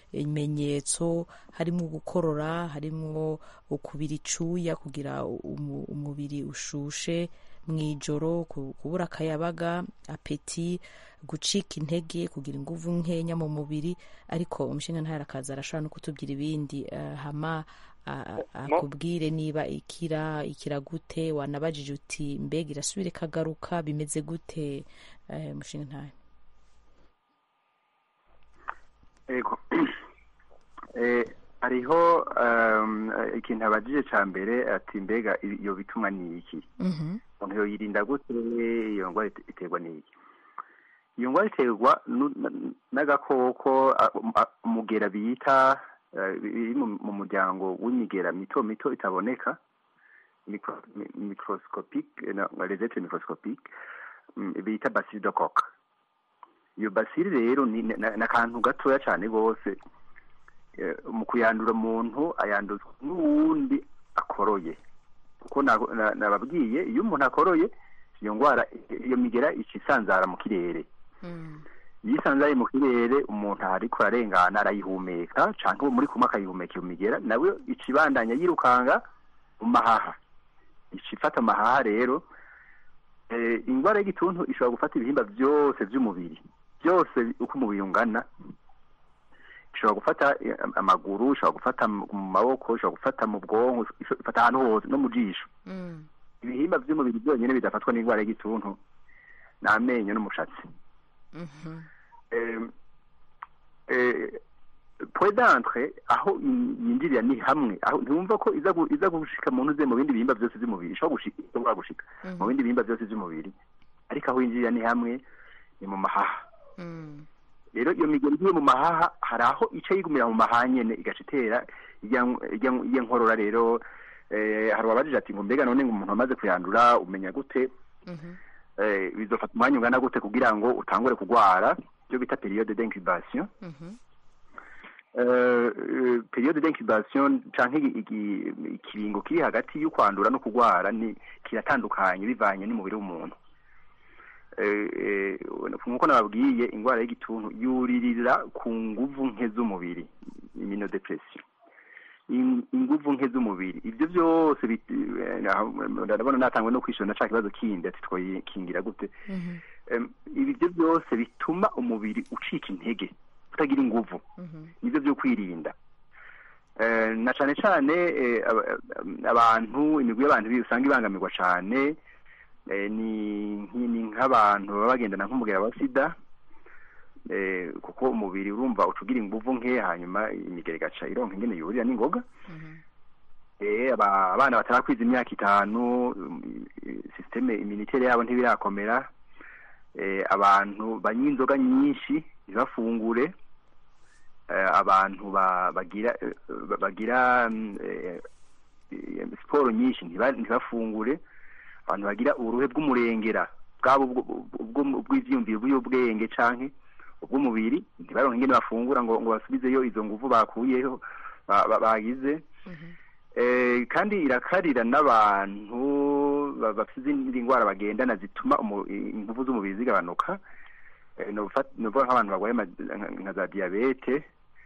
bimenyetso harimo gukorora harimo ukubira icuya kugira umu- umubiri ushushe mu ijoro ku- kubura akayabaga apeti gucika intege kugira inguvu nkenya mu mubiri ariko umushinga ntara akaza arashobora no kutubwira ibindi eh, hama a- a- akubwire niba ikira ikira gute wanabajije uti mbega irasubira ikagaruka bimeze gute eh, umushinga ntara ego Eh, hariho um, ikintu abajije ca mbere ati mbega iyo bitumwa ni iki Mhm, umuntu yoyirinda gute iyo ndwara ite- iterwa n'iki iyo ndwara iterwa nu- na- n'agakoko a- a- umugera bita eh, biri mu mu muryango w'imigera mito mito itaboneka micro- mi- microscopique eh, no, les êtres microscopiques mm, bita bacille de coque iyo bacille rero ni ni- ni akantu gatoya cyane rwose eh, mu kuyandura umuntu ayanduzwa n'uwundi akoroye kuko na- na- nababwiye iyo umuntu akoroye iyo ndwara iyo migera ica isanzara mu kirere mm, iyo isanzaye mu kirere umuntu ariko ararengana arayihumeka canke uwo muri kumwe akayihumeka iyo migera nawe ica ibandanya yirukanga mu mahaha ica ifata amahaha rero eh, indwara y'igituntu ishobora gufata ibihimba byose by'umubiri byose uko umubiri ungana ishobora gufata eh, amaguru ishobora gufata mu maboko ishobora gufata mu bwonko ishobora gufata ahantu hose no mu jisho mm, ibihimba by'umubiri byonyine bidafatwa n'indwara y'igituntu ni amenyo n'umushatsi mhm, eh, eh, point d'entre aho in- yinjirira ni hamwe aho ntiwumva ko iza gu- iza gushika mu ntuze mu bindi bihimba byose by'umubiri ishobora gushika ishobora gushika mu bindi bihimba byose by'umubiri ariko aho yinjirira ni hamwe ni mu mahaha mm, rero iyo migeri igiye mu mahaha hari aho ica yigumira mu mahaha nyene igaca itera ijya ijya- ijya nkorora rero eh, hari uwabajije ati ngo mbega none ngo umuntu amaze kuyandura umenya gute mhm, eh, bizofata umwanya ungana gute kugira ngo utangure kugwara ibyo bita periode d'incubation mhm, Eh, eh, periode d'incubation canke igi- igi- ikiringo kiri hagati y'ukwandura no kugwara ni kiratandukanye bivanye n'umubiri w'umuntu Eh, eh, nk'uko nababwiye indwara y'igituntu yuririra ku nguvu nke z'umubiri immunodepression In- inguvu nke z'umubiri ibyo byose bit- eh, naho- ndabona natangwe no kwishura na ca kibazo kindi ati twoyikingira gute mhm, Em, ibi byo byose bituma umubiri ucika intege kutagira inguvu nibyo byo kwirinda Eh, na cane cane eh, aba- abantu imigwi y'abantu bi- usanga ibangamirwa cane eh, ni nki- ni nk'abantu baba bagendana nk'umugera wa sida eh, kuko umubiri urumva ucugira inguvu nke hanyuma imigera igaca ironka ingene yurira n'ingoga eh, aba- abana batarakwiza imyaka itanu um, i- systeme immunitaire yabo ntibirakomera eh, abantu banywa inzoga nyinshi ntibafungure eh, abantu ba- bagira eh, ba- bagira mm, eh, eh, siporo nyinshi ntiba- ntibafungure abantu bagira uruhe bw'umurengera bwabo ubwo- ubwo- bw'ivyiyumviro bw'ubwenge canke ubw'umubiri ntibaronke ingene bafungura ngo ngo basubizeyo izo nguvu bakuyeho ba- ba- bagize eh, kandi irakarira n'abantu ba- bafite izindi ndwara bagendana zituma umu- inguvu z'umubiri zigabanuka eh, novuga novuga nk'abantu barwaye ama- nka- nka za diyabete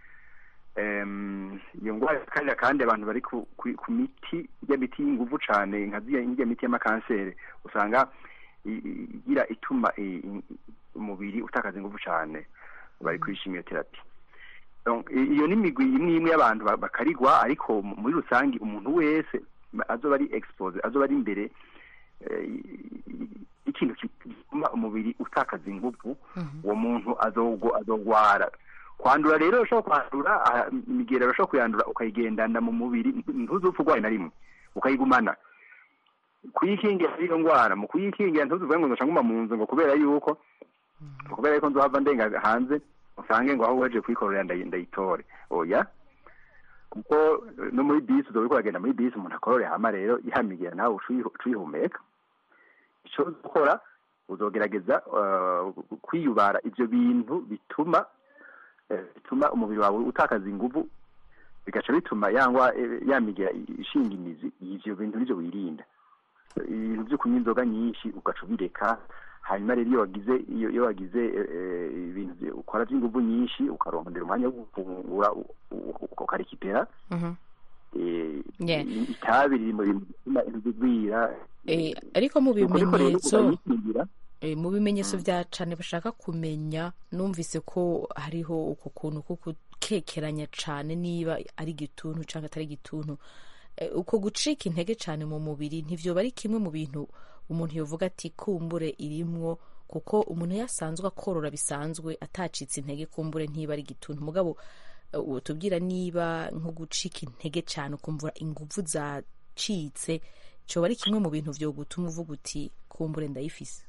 Em, iyo ndwara irakarira kandi abantu bari ku, ku, ku miti ijya miti y'inguvu cane nka ziriya ijya miti y'amakanseri usanga i- i- igira ituma i- i- umubiri utakaza inguvu cane bari kuri chimiotherapy Donc, i- iyo ni imigwi imwe imwe y'abantu ba- bakarigwa ariko mu- muri rusange umuntu wese ma- azoba ari expose azoba ari imbere eh, i- i- ikintu gituma umubiri utakaza inguvu uwo muntu azogwa azogwara kwandura rero ushobora kwandura ah, imigera urashobora kuyandura ukayigendana mu mubiri ntuzupfa urwaye na rimwe ukayigumana kuyikingira iyo ndwara mu kuyikingira ntuzuvuge ngo nzoca nguma mu nzu ngo kubera yuko kubera yuko nzohava ndenga hanze usange ngo aho waje kuyikorera ndayi- ndayitore oya kuko eh, no muri bisi uzoba uriko uragenda muri bisi umuntu akorore hama rero ihamigera nawe uca uyihu- uca uyihumeka ico uzokora uzogerageza eh, kwiyubara ivyo bintu bituma eh, bituma umubiri wawe utakaza inguvu bigaca bituma yangwa yamigera ishinga imizi ivyo bintu nivyo wirinda ibintu vyo kunywa inzoga nyinshi ugaca ubireka hanyuma rero iyo wagize iyo iyo wagize eh, eh, ibintu vye- ukora vy'inguvu nyinshi ukarondera umwanya wo gufungura u- u- ukarekipera eh, Yeah. i- itabi riri mu bintu bituma ibintu bigwira Eh, ariko mu Nuko ariko rero bimenyetso ukayikingira, Eh, mu bimenyetso bya cane bashaka kumenya numvise ko hariho uko kuntu ko gukekeranya cane niba ari igituntu cyangwa atari igituntu Eh, uko gucika intege cane mu mubiri ntivyoba ari kimwe mu bintu umuntu yovuga ati kumbure irimwo kuko umuntu yasanzwe akorora bisanzwe atacitse intege kumbure ntiba ari igituntu mugabo eh, utubwira niba nko gucika intege cane ukumva inguvu zacitse coba ari kimwe mu bintu vyo gutuma uvuga uti kumbure ndayifise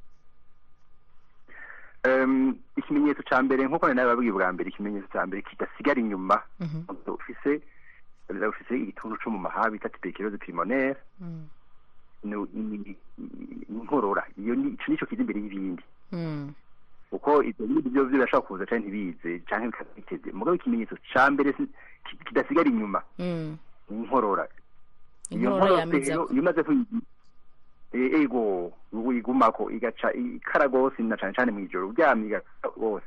Em, ikimenyetso ca mbere nk'uko nari nababwiye bwa mbere ikimenyetso ca mbere kidasigara inyuma ufise ufise igituntu co mu mahaha bita tuberculose pulmonaire ni- ni- ni inkorora iyo ni ico nico kiza imbere y'ibindi Mm. kuko ivyo bindi vyo vyo birashobora kuza canke ntibize canke bikaza biteze mugabo ikimenyetso ca mbere si- ki- kidasigara inyuma Mm. ni inkorora iyo Inkorora nkorora yamiza rero iyo umaze kuyi e- ego uyigumako igaca ikara gose na cane cane mw'ijoro uryamye igakara gose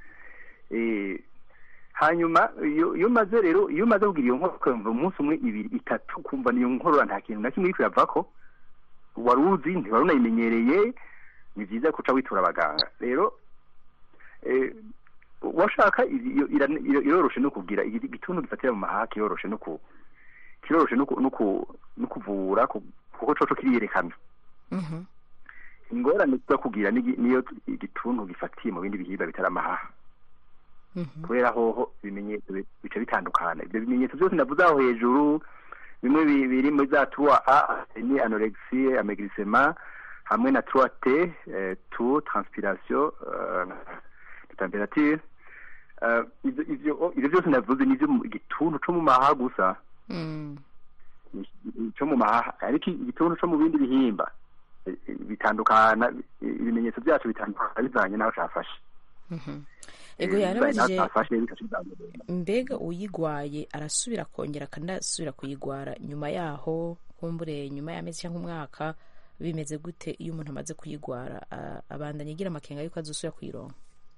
Eh, hanyuma iyo iyo umaze rero iyo umaze kugira iyo nkorora ukumva umunsi umwe ibiri itatu kumva niyo nkorora nta kintu na kimwe iriko iravako wari uzi ntiwari unayimenyereye ni vyiza kuca witura abaganga rero eh, washaka iyo- ira- ira- iroroshe no kugira igi- igituntu gifatira mu mahaha kiroroshe no ku kiroroshe no ku- no ku- no kuvura ku- kuko coco kiriyerekana Mhm. ingorane tuza kugira ni- niyo igituntu gifatiye mu bindi bihimba bitari amahaha Mhm. kubera hoho ibimenyetso bi- bica bitandukana ibyo bimenyetso byose navuze aho hejuru bimwe bi- biri muri za trois a ni anorexie amaigrissement hamwe na trois t eh, toux transpiration euh, temperature Eh, ivyo ivyo ivyo byose navuze nivyo mu igituntu co mu mahaha gusa Mm. cyo mu mahaha ariko igituntu cyo mu bindi bihimba eh, eh, bitandukana eh, ibimenyetso byacu bitandukana bivanye n'aho cafashe Mhm. Eh, ego bivanye n'aho yarabajije cafashe bikaca bitandukana. mbega uyigwaye arasubira akongera kandi asubira kuyigwara nyuma yaho kumbure nyuma y'amezi cyangwa umwaka bimeze gute iyo umuntu amaze kuyigwara a- abandanya agira amakenga yuko azosubira kuyironka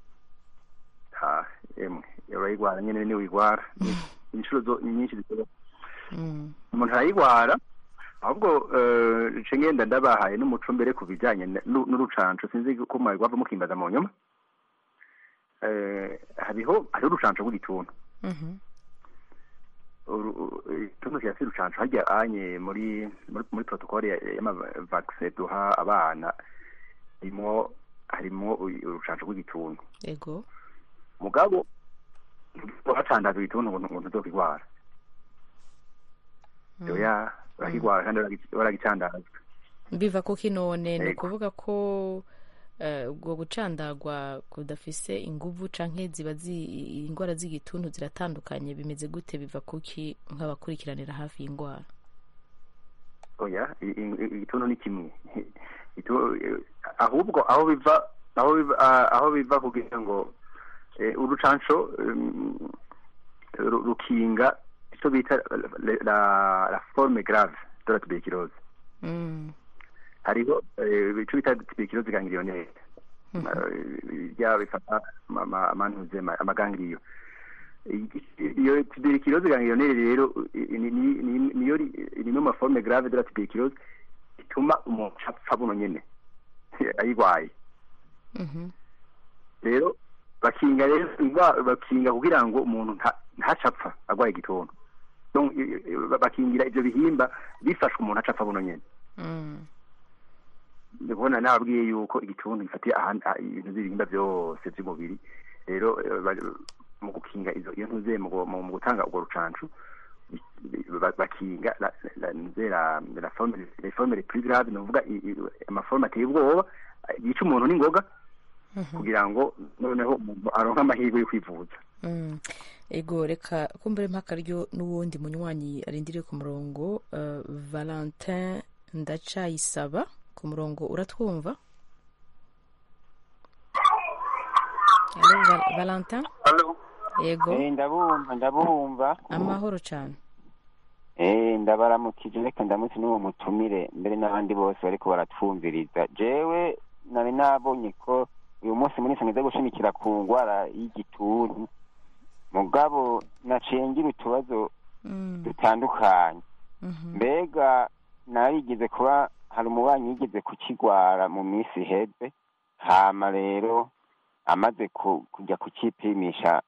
ha emwe urayigwara nyene ni wigwara inshuro zo nyinshi zishoboka Mm. umuntu arayigwara ahubwo eh, nce ngenda ndabahaye n'umuco mbere ku bijanye na- n'u- n'urucanco sinzi ko mwari gwava mukimbaza mu nyuma eh, hariho hariho urucanco rw'igituntu Mhm. Uru- uru- igituntu kirafise urucanco harya anye muri muri, muri protokole y'amavakise duha abana harimwo harimwo u- urucanco rw'igituntu ego mugabo bacandaza igituntu ngo ngo ntuzokigwara oya urakigwara kandi waragi- waragicandazwa biva kuki none ni Ego. ukuvuga ko eh, ubwo gucandagwa kudafise inguvu canke ziba zi indwara z'igituntu ziratandukanye bimeze gute biva kuki nk'abakurikiranira hafi y'indwara oya i- i- igituntu ni kimwe Itu- eh, ahubwo aho biva aho biva ah, aho biva kugira ngo eh, urucanco um, ru- rukinga icyo bita la- la la forme grave de la tuberculose Mm. hariho eh, icyo bita tuberculose ganglionnaire Mhm. Eh, bya bifata ama- ama- amantuze ama- amagangiriyo I- iyo tuberculose ganglionnaire rero i- ni- ni- ni- niyo ri- ni imwe mu maforme grave de la tuberculose ituma umuntu apfa buno nyene ayigwaye Mhm. rero bakinga rero indwara bakinga kugira ngo umuntu nta- ntacapfa agwaye igituntu Donc, i- i- bakingira ivyo bihimba bifashwe umuntu acapfa buno nyene Mm. ndabona nababwiye yuko igituntu gifatiye ahan- ah, ibintu by'ibihimba byose by'umubiri rero eh, bari- mu gukinga izo iyo ntuze mu gu- mu mu gutanga urwo rucancu bi- ba- bakinga la la ntuze la la forme les formes les plus graves ni ukuvuga i- i- amaforme ateye ubwoba eh, yica umuntu n'ingoga kugira ngo noneho umuntu aronke amahirwe yo kwivuza Mm. ego reka kumbure mpakaryo n'uwundi munywanyi arindiriye ku murongo eh, valentin ndacayisaba ku murongo uratwumva Allo, Val- valentin yego Eh, ndabumva ndabumva amahoro cyane eh ndabaramukije reka ndamutse n'uwo mutumire mbere n'abandi bose bariko baratwumviriza jewe nari nabonye ko uyu munsi muri sangiza gushimikira ku ngwara y'igituntu mugabo naciye ngira utubazo Mm. dutandukanye Mhm. mbega narigeze kuba hari umubanyi yigeze kukigwara mu minsi iheze hama rero amaze ku- kujya kukipimisha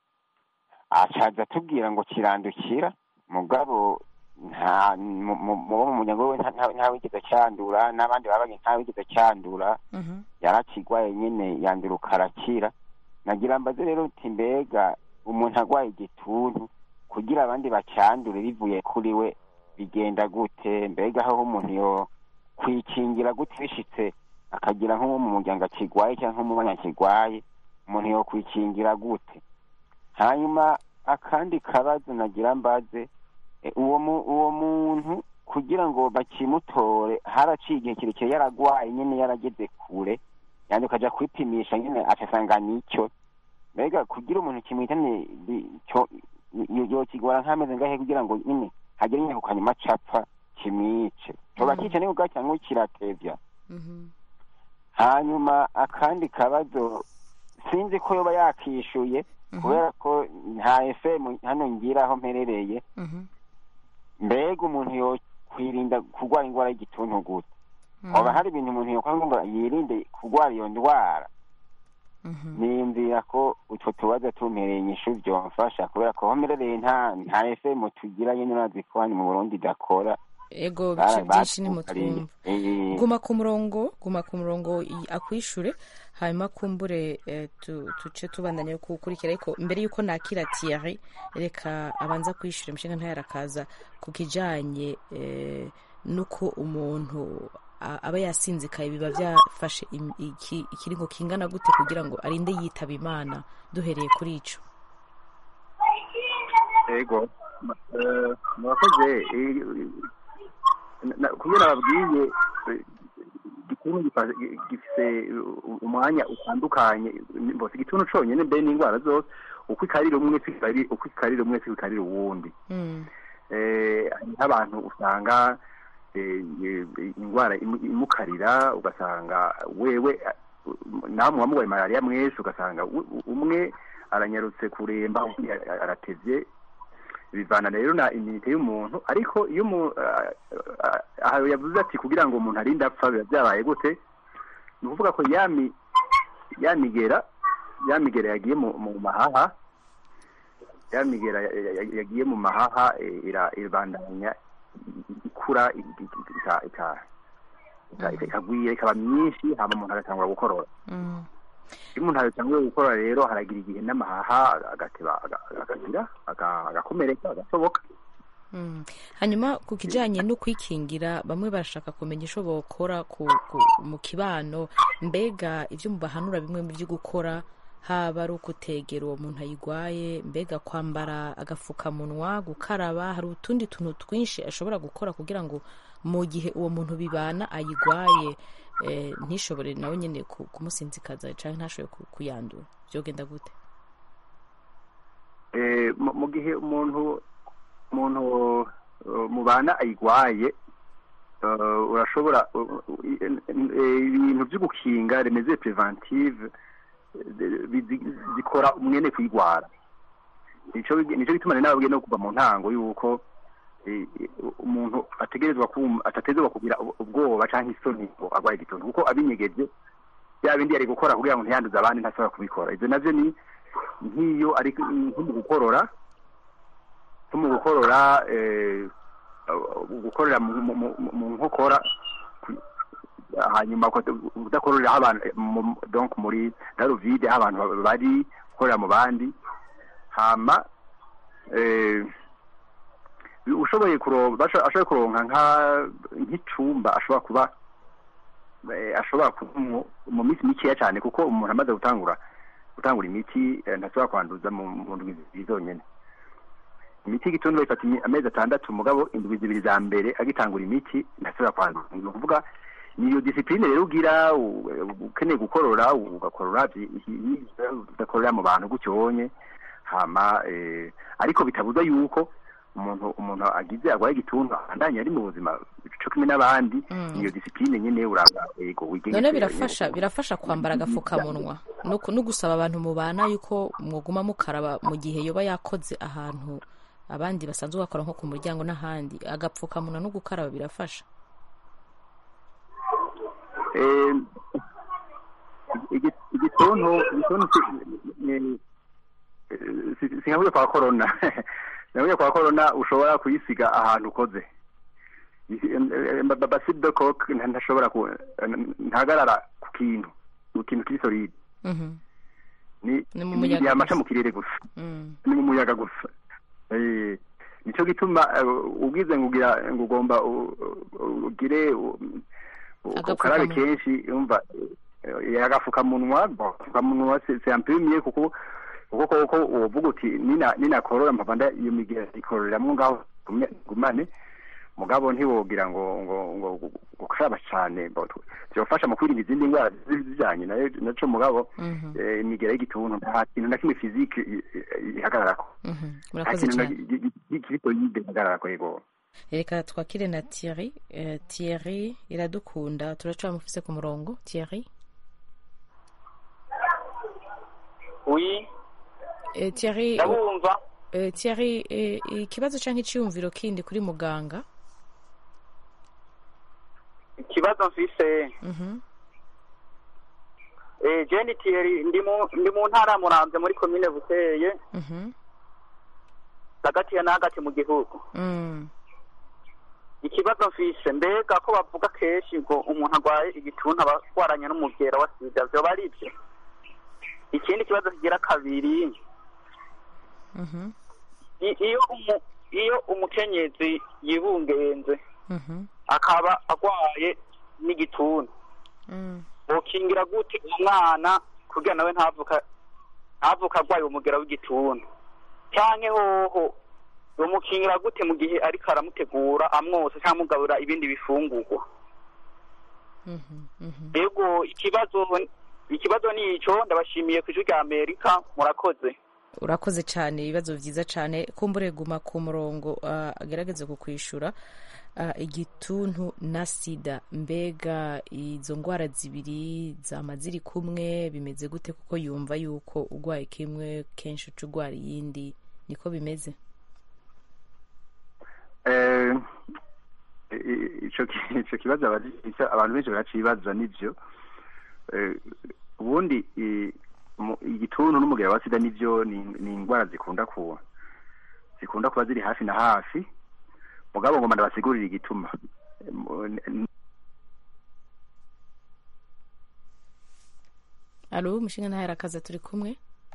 acaza atubwira ngo kirandukira mugabo nta mu mu- mu bo mu muryango we nta- nta- ntawigeze cyandura n'abandi babanye ntawigeze cyandura Mhm. yarakigwaye nyine yanduruka arakira nagira mbaze rero uti mbega umuntu agwaye igituntu kugira abandi bacyandure bivuye kuri we bigenda gute mbega aho umuntu yo kwikingira gute bishitse akagira nk'uwo mu muryango akigwaye cyangwa nk'umubanya akigwaye umuntu yo kwikingira gute hanyuma akandi kabazo nagira mbaze e, uwo mu- uwo muntu kugira ngo bakimutore haraciye igihe kirekire yaragwaye nyine yarageze kure yandi ukaja kwipimisha nyine acasanga nicyo mbega kugira umuntu kimwitane bi- cyo- yo- yokigora nk'ameze ngahe kugira ngo nyine hagere nyine ku kanyuma capfa kimwice coba Mhm. kica nibwo cyangwa kiratevya Mhm. hanyuma akandi kabazo sinzi ko yoba yakishuye Mhm. kubera ko nta fm hano ngira aho mperereye Mhm. mbega umuntu yo kwirinda kurwara indwara y'igituntu gute Mhm. hoba hari ibintu umuntu yokora ngo yirinde kurwara iyo ndwara Mhm. niyumvira ko utwo tubazo tumpereye inyishu byomfasha kubera ko homerereye nta nta fm tugira nyine urazi ko hano mu burundi idakora ego bice byinshi ni mutwumva Eh, guma ku murongo guma ku murongo i- akwishure hanyuma kumbure eh, tu- tuce tubandanya kukurikira ariko mbere yuko nakira Thierry reka abanza kwishyura imishinga ntayarakaza ku kijanye eh, nuko umuntu a- aba yasinzikaye biba byafashe im- iki- ikiringo kingana gute kugira ngo arinde yitaba imana duhereye kuri ico ego eh, murakoze eh, na- kubera babwiye eh, igituntu gifa- gi- gifise u- umwanya utandukanye mbose igituntu conyene mbere n'indwara zose uko ikarira umwe siko ikari- uko ikarira umwe siko ikarira uwundi Mm. eh, hariho abantu usanga eh, eh, indwara imu- imukarira ugasanga wewe eh, namwe wamugaye malariya mwese ugasanga u- u- umwe aranyarutse kuremba undi a- aratevye bivana rero na iminite y'umuntu ariko iyo umu- ah, ah, aha yavuze ati kugira ngo umuntu arinde apfa biba byabaye gute ni ukuvuga ko yami yamigera ya migera yagiye mu mu mahaha ya migera ya- ya- ya- yagiye mu mahaha eh, ira- irabandanya ikura i- i- i- ika- ika- ika- ika- ikagwira ikaba myinshi hama umuntu agatangura gukorora Mm. iyo umuntu atanguye gukora rero haragira igihe n'amahaha agateba aga- akagira aga- agakomereka agasoboka Mm. hanyuma ku kijanye no kwikingira bamwe barashaka kumenya ico bokora ku, ku, mu kibano mbega ivyo mubahanura bimwe mu vyo gukora haba ari ukutegera uwo muntu ayigwaye mbega kwambara agafukamunwa gukaraba hari utundi tuntu twinshi ashobora gukora kugira ngo mu gihe uwo muntu bibana ayigwaye eh, ntishobore nawe nyene ku- kumusinzikaza canke ntashobore ku- kuyandura vyogenda gute Eh, mu mu gihe umuntu umuntu uh, mubana ayigwaye uh, urashobora uh, uh, i- eh, ibintu vyo gukinga remeze preventive eh, bizi- zikora umwene kuyigwara nico bigi- nico gituma rero nababwiye no kuva mu ntango yuko eh, eh, umuntu ategerezwa kum- atategerezwa kugira ub- ubwoba canke isoni ngo agwaye igituntu kuko abinyegeje bya bindi yari gukora kugira ngo ntiyanduze abandi ntashobora kubikora ivyo navyo ni nk'iyo ari nko mu gukorora nko mu gukorora eh, gukorera mu- mu- mu- mu nkokora ku- hanyuma uko- udakorera aho abantu mu- donc muri darovide aho abantu bari gukorera mu bandi hama eh, ushoboye kuronka basho- ashoboye kuronka nka nk'icumba ashobora kuba eh, ashobora kuba mu- mu minsi mikeya cyane kuko umuntu amaze gutangura gutangura imiti eh, ntashobora kwanduza mu mu ndwi zibiri zonyene imiti y'igituntu bayifata imi- amezi atandatu mugabo indwi zibiri za mbere agitangura imiti ntashobora kwanduza ni ukuvuga niyo disipline rero ugira u- ukeneye gukorora ugakorora vyi- vyi- udakorera mu bantu gutyonye hama eh, ariko bitabuza yuko umuntu umuntu agize agwaye igituntu abandanya ari mu buzima co kimwe n'abandi Mm. niyo disipline nyene uraba ego wigengesera none birafasha birafasha kwambara agafukamunwa no ku- no gusaba abantu mubana yuko mwoguma mukaraba mu gihe yoba yakoze ahantu abandi basanzwe bakora nko ku muryango n'ahandi agapfukamunwa no gukaraba birafasha Eh, igi- igituntu igituntu si- ni- eh, si- singahuye kwa corona singahuye kwa corona ushobora kuyisiga ahantu ukoze baside de coke ntashobora ku ntahagarara ku kintu ku kintu kiri solide Mhm. ni Ni mu muyaga yamaca gusa. mu kirere gusa Mm. ni mu muyaga gusa Eh, nico gituma eh, ubwize ngo ugira ngo ugomba u- u- ugire u- u- Agapfukamunwa. ukarabe kenshi umva eh, agafukamunwa bon, agafukamunwa c'est c'est un peu mieux kuko kuko koko uvuga uti nina ninakorora mpava nda iyo migera ikororeramwo ngaho gume- gumane mugabo ntiwogira ngo ngo ngo gu- gukaraba cane bo, tu- vyofasha mu kwirinda izindi ndwara zi- zijanye nayo naco mugabo Mhm. eh, imigera y'igituntu nta kintu na kimwe fizike i- i- ihagararako Mhm. nta murakoze kintu na cyane gi- gi- gi- kiri solide ihagararako yego reka twakire na Thierry Eh, Thierry iradukunda turacamufise ku murongo Thierry oui Eh, Thierry ndabumva eh, Thierry eh, ikibazo canke iciyumviro kindi kuri muganga ikibazo mfise Mhm. eh Jenny Thierry ndi mu ndi mu ntara ya Muramvya muri komine Buteye Mhm. hagati ya n'hagati mu gihugu Mm. ikibazo mfise mbega ko bavuga kenshi ngo umuntu arwaye igituntu aba arwaranye n'umugera wa sida vyoba ari byo ikindi kibazo kigira kabiri Mhm. i- iyo umu iyo umukenyezi yibungenze Mhm. akaba arwaye n'igituntu Mm. bokingira gute umwana kugira nawe ntavuka ntavuka arwaye umugera w'igituntu canke hoho bomukingira gute mu gihe ariko aramutegura amwose cyangwa amugaburira ibindi bifungurwa Mhm. Mhm. ego ikibazo ikibazo ni ico ndabashimiye ku ijwi rya amerika murakoze urakoze cyane ibibazo byiza cyane kumbure guma ku murongo ah, agerageze kukwishura Ah, igituntu na sida mbega izo ndwara zibiri zama ziri kumwe bimeze gute kuko yumva yuko urwaye kimwe kenshi uca urwara iyindi niko bimeze Eh, i- ico ki- ico kibazo abari- ico abantu benshi baracibaza nivyo Eh, ubundi i- mu- igituntu n'umugera wa sida nivyo ni ni indwara zikunda kuba zikunda kuba ziri hafi na hafi mugabo ngoma ndabasigurira igituma Mu- n- alo umushinga ntahe arakaza turi kumwe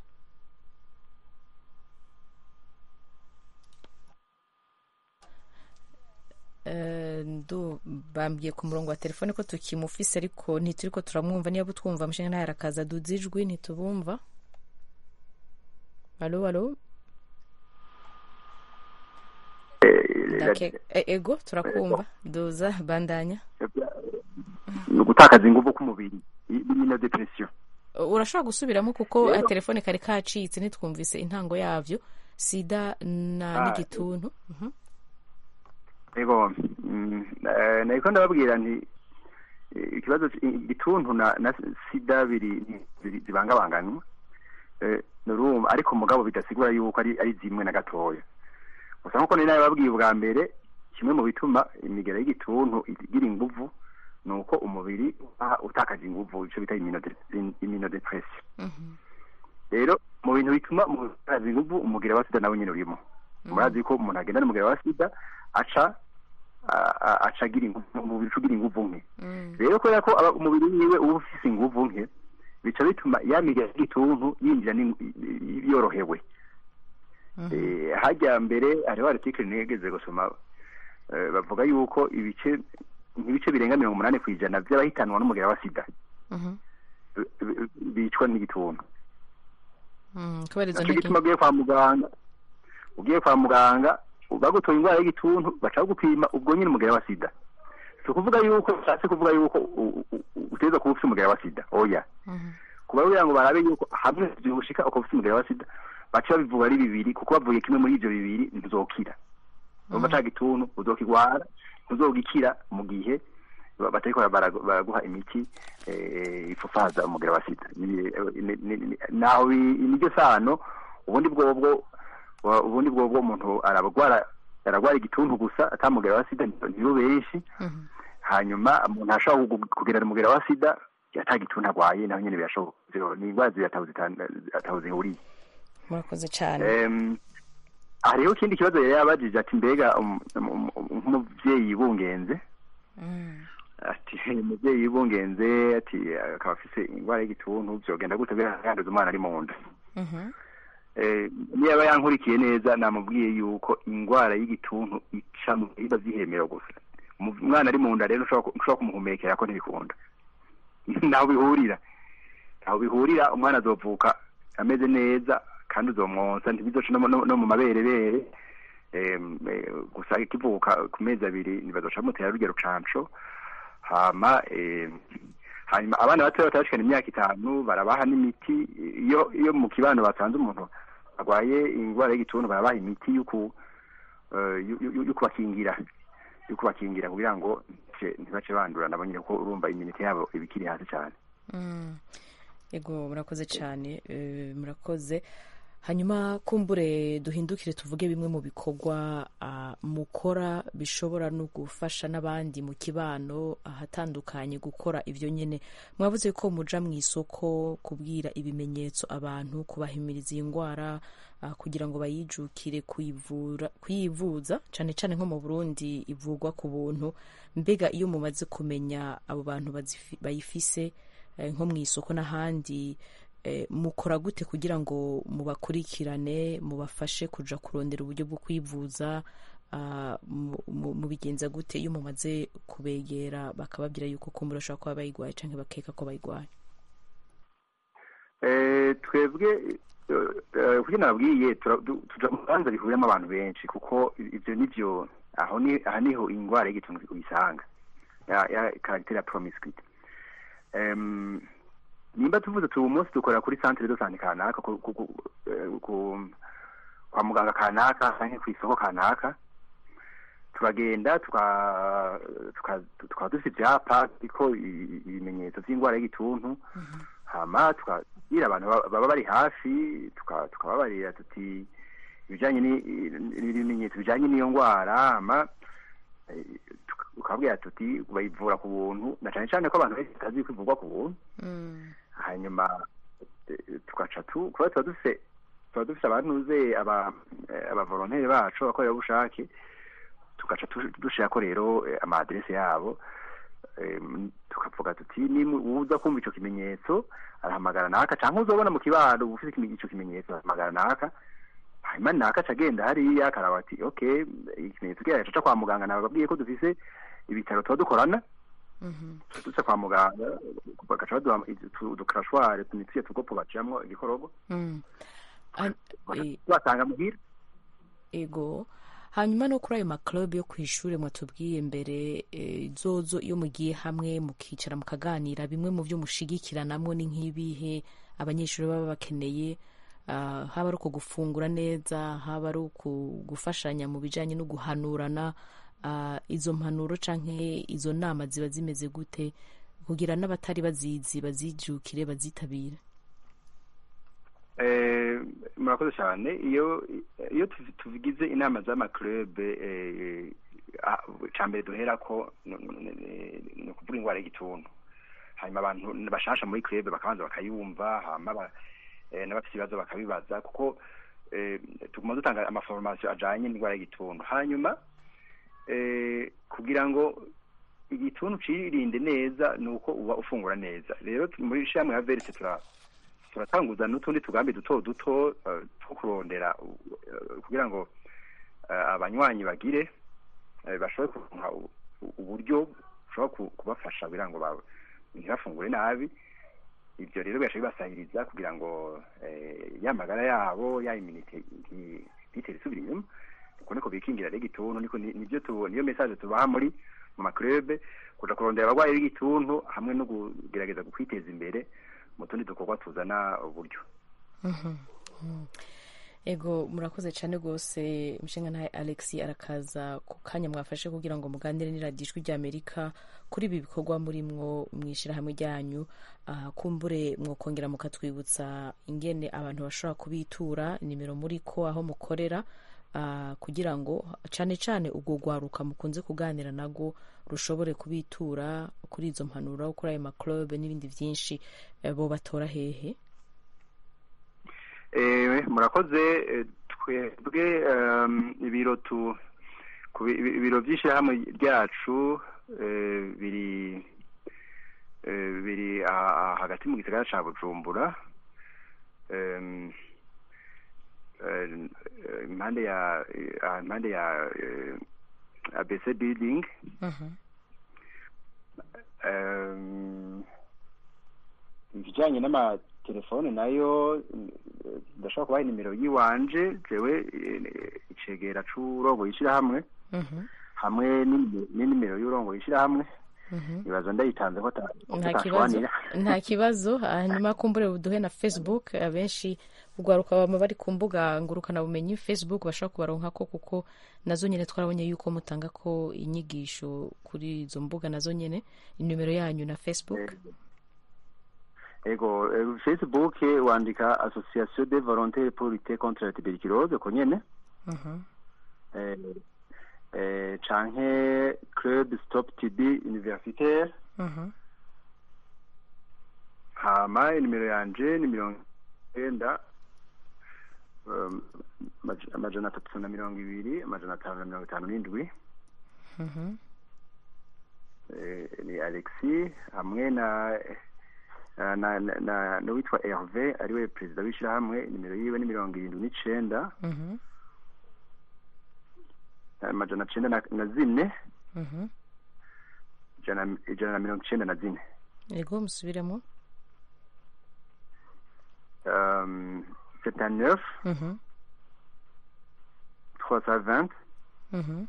Eh, ndu bambwiye ku murongo wa telefone ko tukimufise ariko ntituri ko turamwumva niba utwumva umushinga ntahe arakaza duza ijwi ntitubumva alo alo Ndake- e- ego turakumva duza bandanya ni ugutakaza inguvu k'umubiri imino depression urashobora gusubiramo kuko telefone kari kacitse ntitwumvise intango yavyo sida na Ah, n'igituntu Mhm. ego mm, eh, nariko ndababwira nti eh, ikibazo c- igituntu na, na sida biri biri- zibangabanganwa Eh, nurumva ariko mugabo bidasigura yuko ari ari zimwe na gatoya gusa nkuko nari nabibabwiye ubwa mbere kimwe mu bituma imigera y'igituntu igira inguvu ni uko umubiri uba utakaje inguvu ico bita iminodepression rero mu bintu bituma umuntu atakaza inguvu umugera wa sida nawe nyine urimo murazi ko umuntu agenda n'umugera wa sida aca a- a- aca agira inguvu umubiri uca ugira inguvu nke rero kubera ko aba- umubiri wiwe uba ufise inguvu nke bica bituma ya migera y'igituntu yinjira n'ing- yorohewe Eh, hajya mbere hariho article nigeze gusoma eh, bavuga yuko ibice nk'ibice birenga mirongo umunani ku ijana by'abahitanwa n'umugera wa sida Mhm. bi- bi- bicwa n'igituntu Mm, kubera izo naco ntege gituma ugiye kwa muganga ugiye kwa muganga bagutoye indwara y'igituntu baca bagupima ubwo nyine umugera wa sida si ukuvuga yuko ushatse kuvuga yuko u- u- u- utegerezwa kuba ufite umugera wa sida oya kuba kugira ngo barabe yuko hamwe byoshika ukaba ufite umugera wa sida baca babivuga ari bibiri kuko bavuye kimwe muri ivyo bibiri ntuzokira urumva ca gituntu uzokigwara ntuzogikira mu gihe ba- batariko bara- baraguha imiti eh, ifufaza umugera wa sida Ni- ni- ni- ni- naho bi- niryo sano ubundi bwobwo wa- ubundi bwobwo umuntu aragwara aragwara igituntu gusa atamugera wa sida nibo benshi hanyuma umuntu ashobora kugu- kugerana umugera wa sida ata gituntu agwaye naho nyene birashoboka Zero- ni indwara zibiri ataho zitan- ataho zihuriye murakoze cyane Em, hariho ikindi kibazo yari yabajije ati mbega um- um- um- nk'umuvyeyi bungenze ati umuvyeyi bungenze ati akaba afise indwara y'igituntu vyogenda gute kugira yanduza umwana ari mu nda Eh, niba yankurikiye neza namubwiye yuko indwara y'igituntu ica mu biba vyihemera gusa Umu- umwana ari mu nda rero ntushobora ku- ntushobora kumuhumekera ko ntibikunda ntaho bihurira ntaho bihurira umwana azovuka ameze neza kandi uzomwonsa ntibizoca no mu- no no mu maberebere Em, eh, gusa ikivuka ku mezi abiri nibazoca bamutera rurya rucanco hama em, hanyuma abana batoya batarashikana imyaka itanu barabaha n'imiti iyo iyo mu kibano basanze umuntu arwaye indwara y'igituntu barabaha imiti yo ku eh, yo- yo- yo kubakingira yo kubakingira kugira ngo ntibace- ntibace bandura nabo nyine kuko urumva iminite yabo iba ikiri hasi cyane Mm. ego murakoze cyane eh, murakoze hanyuma kumbure duhindukire tuvuge bimwe mu bikorwa ah, mukora bishobora no gufasha n'abandi mu kibano ahatandukanye gukora ibyo nyine mwabuze ko muja mu isoko kubwira ibimenyetso abantu kubahimiriza iyi ndwara ah, kugira ngo bayijukire kuyivura kuyivuza cyane cyane nko mu burundi ivurwa ku buntu mbega iyo mumaze kumenya abo bantu bazifi- bayifise eh, nko mu isoko n'ahandi eh, mukora gute kugira ngo mubakurikirane mubafashe kuja kurondera uburyo bwo kwivuza ah, mu- mu- mubigenza gute iyo mumaze kubegera bakababwira yuko kumbura bashobora kuba bayigwaye canke bakeka ko bayigwaye Eh, twebwe eh, eh, kugira nababwiye tura- du- tuja mu bibanza bihuriyemo abantu benshi kuko ivyo nivyo aho ni aha niho ingwara y'igituntu uyisanga ya ya caractère ya promiscuity em nimba tuvuze tu umunsi dukora kuri centre de santé kanaka ku, ku, ku, eh, ku kwa muganga kanaka canke kw'isoko kanaka turagenda tuka tuka- tukaba dufite ivyapa ariko ibimenyetso vy'ingwara y'igituntu hama tukabwira abantu baba- baba bari hafi tuka- tukababarira tuti ibijanye ni- n'ibimenyetso bijanye n'iyo ngwara hama eh, tuka- tukababwira tuti bayivura ku buntu na cane cane ko abantu benshi batazi ko ivurwa ku buntu hanyuma eh, tugaca tu kuba tuba dufise tuba dufise abantuze aba eh, abavolonteri bacu abakorerabushake tugaca tu- dushirako rero eh, ama adresse yabo em, tukavuga tuti ni uza kumva ico kimenyetso arahamagara naka canke uzobona mu kibano ufite ikime- ico kimenyetso arahamagara naka hanyuma naka aca agenda hariya akaraba ati okay ikimenyetso kiyaje aca kwa muganga nababwiye ko dufise ibitaro tuba dukorana duca kwa muganga bagaca baduha utu- udukarashware tunituye tugopo baciyamwo igikorogo Mm. An- eh, tubatanga muhira ego hanyuma no kuri ayo maclub yo ku ishuri mwatubwiye mbere eh, zozo iyo mugiye hamwe mukicara mukaganira bimwe mu byo mushigikiranamwo ni nk'ibihe abanyeshuri baba bakeneye ah, haba ari uko gufungura neza haba ari uku gufashanya mu bijanye no guhanurana ah, izo mpanuro canke izo nama ziba zimeze gute kugira n'abatari bazizi bazijukire bazitabire Eh, murakoze cyane iyo iyo tuvi- tugize inama z'amaclub ca mbere duhera ko ni ni ukuvuga ingwara y'igituntu hanyuma abantu bashasha muri club bakabanza bakayumva hama ba- eh, n'abafite ibibazo bakabibaza kuko eh, tuguma dutanga amaforomasiyo ajanye n'indwara y'igituntu hanyuma eh, kugira ngo igituntu cirinde neza ni uko uba ufungura neza rero tu- muri shamwe ya verite tura turatanguza n'utundi tugambi duto duto eh, two kurondera eh, kugira ngo eh, abanywanyi bagire eh, bashobore kuronka u- u- uburyo bushobora ku- kubafasha kugira ngo ba- ntibafungure nabi ibyo rero bigaca bibasahiriza kugira ngo eh, ya magara yabo ya iminite nti- ntitere isubira inyuma uko niko bikingira rero igituntu niko ni- nivyo tu- niyo message tubaha muri mu maklube kuja kurondera abarwayi b'igituntu hamwe no kugerageza kwiteza imbere mu tundi dukorwa tuzana uburyo Mhm. Mhm. ego murakoze cyane rwose mushinga ntahe alex arakaza ku kanya mwafashe kugira ngo muganire n'iradiyo ijwi ry'amerika kuri ibi bikorwa murimwo mu ishyirahamwe ryanyu Ah, kumbure mwokongera mukatwibutsa ingene abantu bashobora kubitura nimero muri ko aho mukorera ah, kugira ngo cyane cyane ubwo rwaruka mukunze kuganira nago rushobore kubitura kuri izo mpanuro kuri ayo maclub n'ibindi byinshi eh, bo batora hehe Eh, murakoze eh, twebwe em, ibiro tu ku bi- ibi- ibiro by'ishyirahamwe ryacu eh, biri eh, biri aha- aha hagati mu gisagara ca bujumbura Em, eh, eh, impande ya eh, ah, impande ya eh, abc building Em, ibijyanye n'amatelefone nayo eh, ndashobora kubaha nimero y'iwanje jewe eh, icegera c'urongo yishyirahamwe hamwe n'inime- n'inimero y'urongo yishyirahamwe ibaza ndayitanze ko ata- ko nta kibazo tutashwanira nta kibazo hanyuma kumbure buduhe na facebook abenshi urwaruka baba bari ku mbuga ngurukanabumenyi facebook bashobora kubaronka ko kuko nazo nyine twarabonye yuko mutanga ko inyigisho kuri izo mbuga nazo nyine inimero yanyu na facebook ego eh, facebook wandika association de volontaires pour lutter contre la tuberculose ko nyene Mhm. eh, eh, canke club stop tb universitaire Mhm. hama inimero yanje ni mirongo icyenda um, amaj- amajana atatu na mirongo ibiri amajana atanu na mirongo itanu n'indwi Mhm. eh, ni alexi hamwe na na na, na, na n'uwitwa herve ariwe perezida w'ishyirahamwe nimero yiwe ni mirongo irindwi n'icenda Mhm. amajana cenda na, na zine Mhm. ijana ijana na mirongo icenda na zine ego musubiremo um, septante Mhm. trois cent vingt Mhm.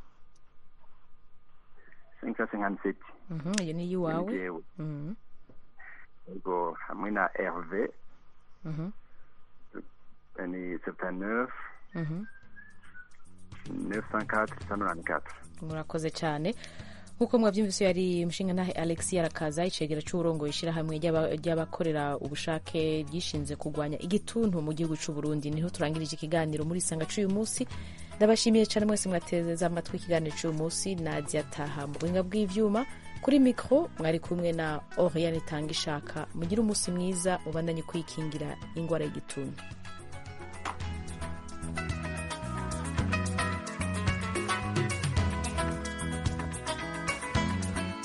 cinq cent cinquante sept Mhm. iyo ni iyiwawe jewe Mhm. ego hamwe na herve Mhm. eh, ni septante Mhm. neuf cent quatre cent nonante quatre murakoze cyane nk'uko mwabyumvise yari umushinga ntahe alex arakaza icegera cy'uburongo ishyirahamwe ry'aba- ry'abakorera ubushake ryishinze kurwanya igituntu mu gihugu cy'u Burundi niho turangirije ikiganiro muri sanga cy'uyu munsi ndabashimiye cyane mwese mwateze amatwi ikiganiro cy'uyu munsi nadia taha mu buhinga bw'ivyuma kuri mikoro mwari kumwe na oriane itanga ishaka mugire umunsi mwiza mubandanye kwikingira indwara y'igituntu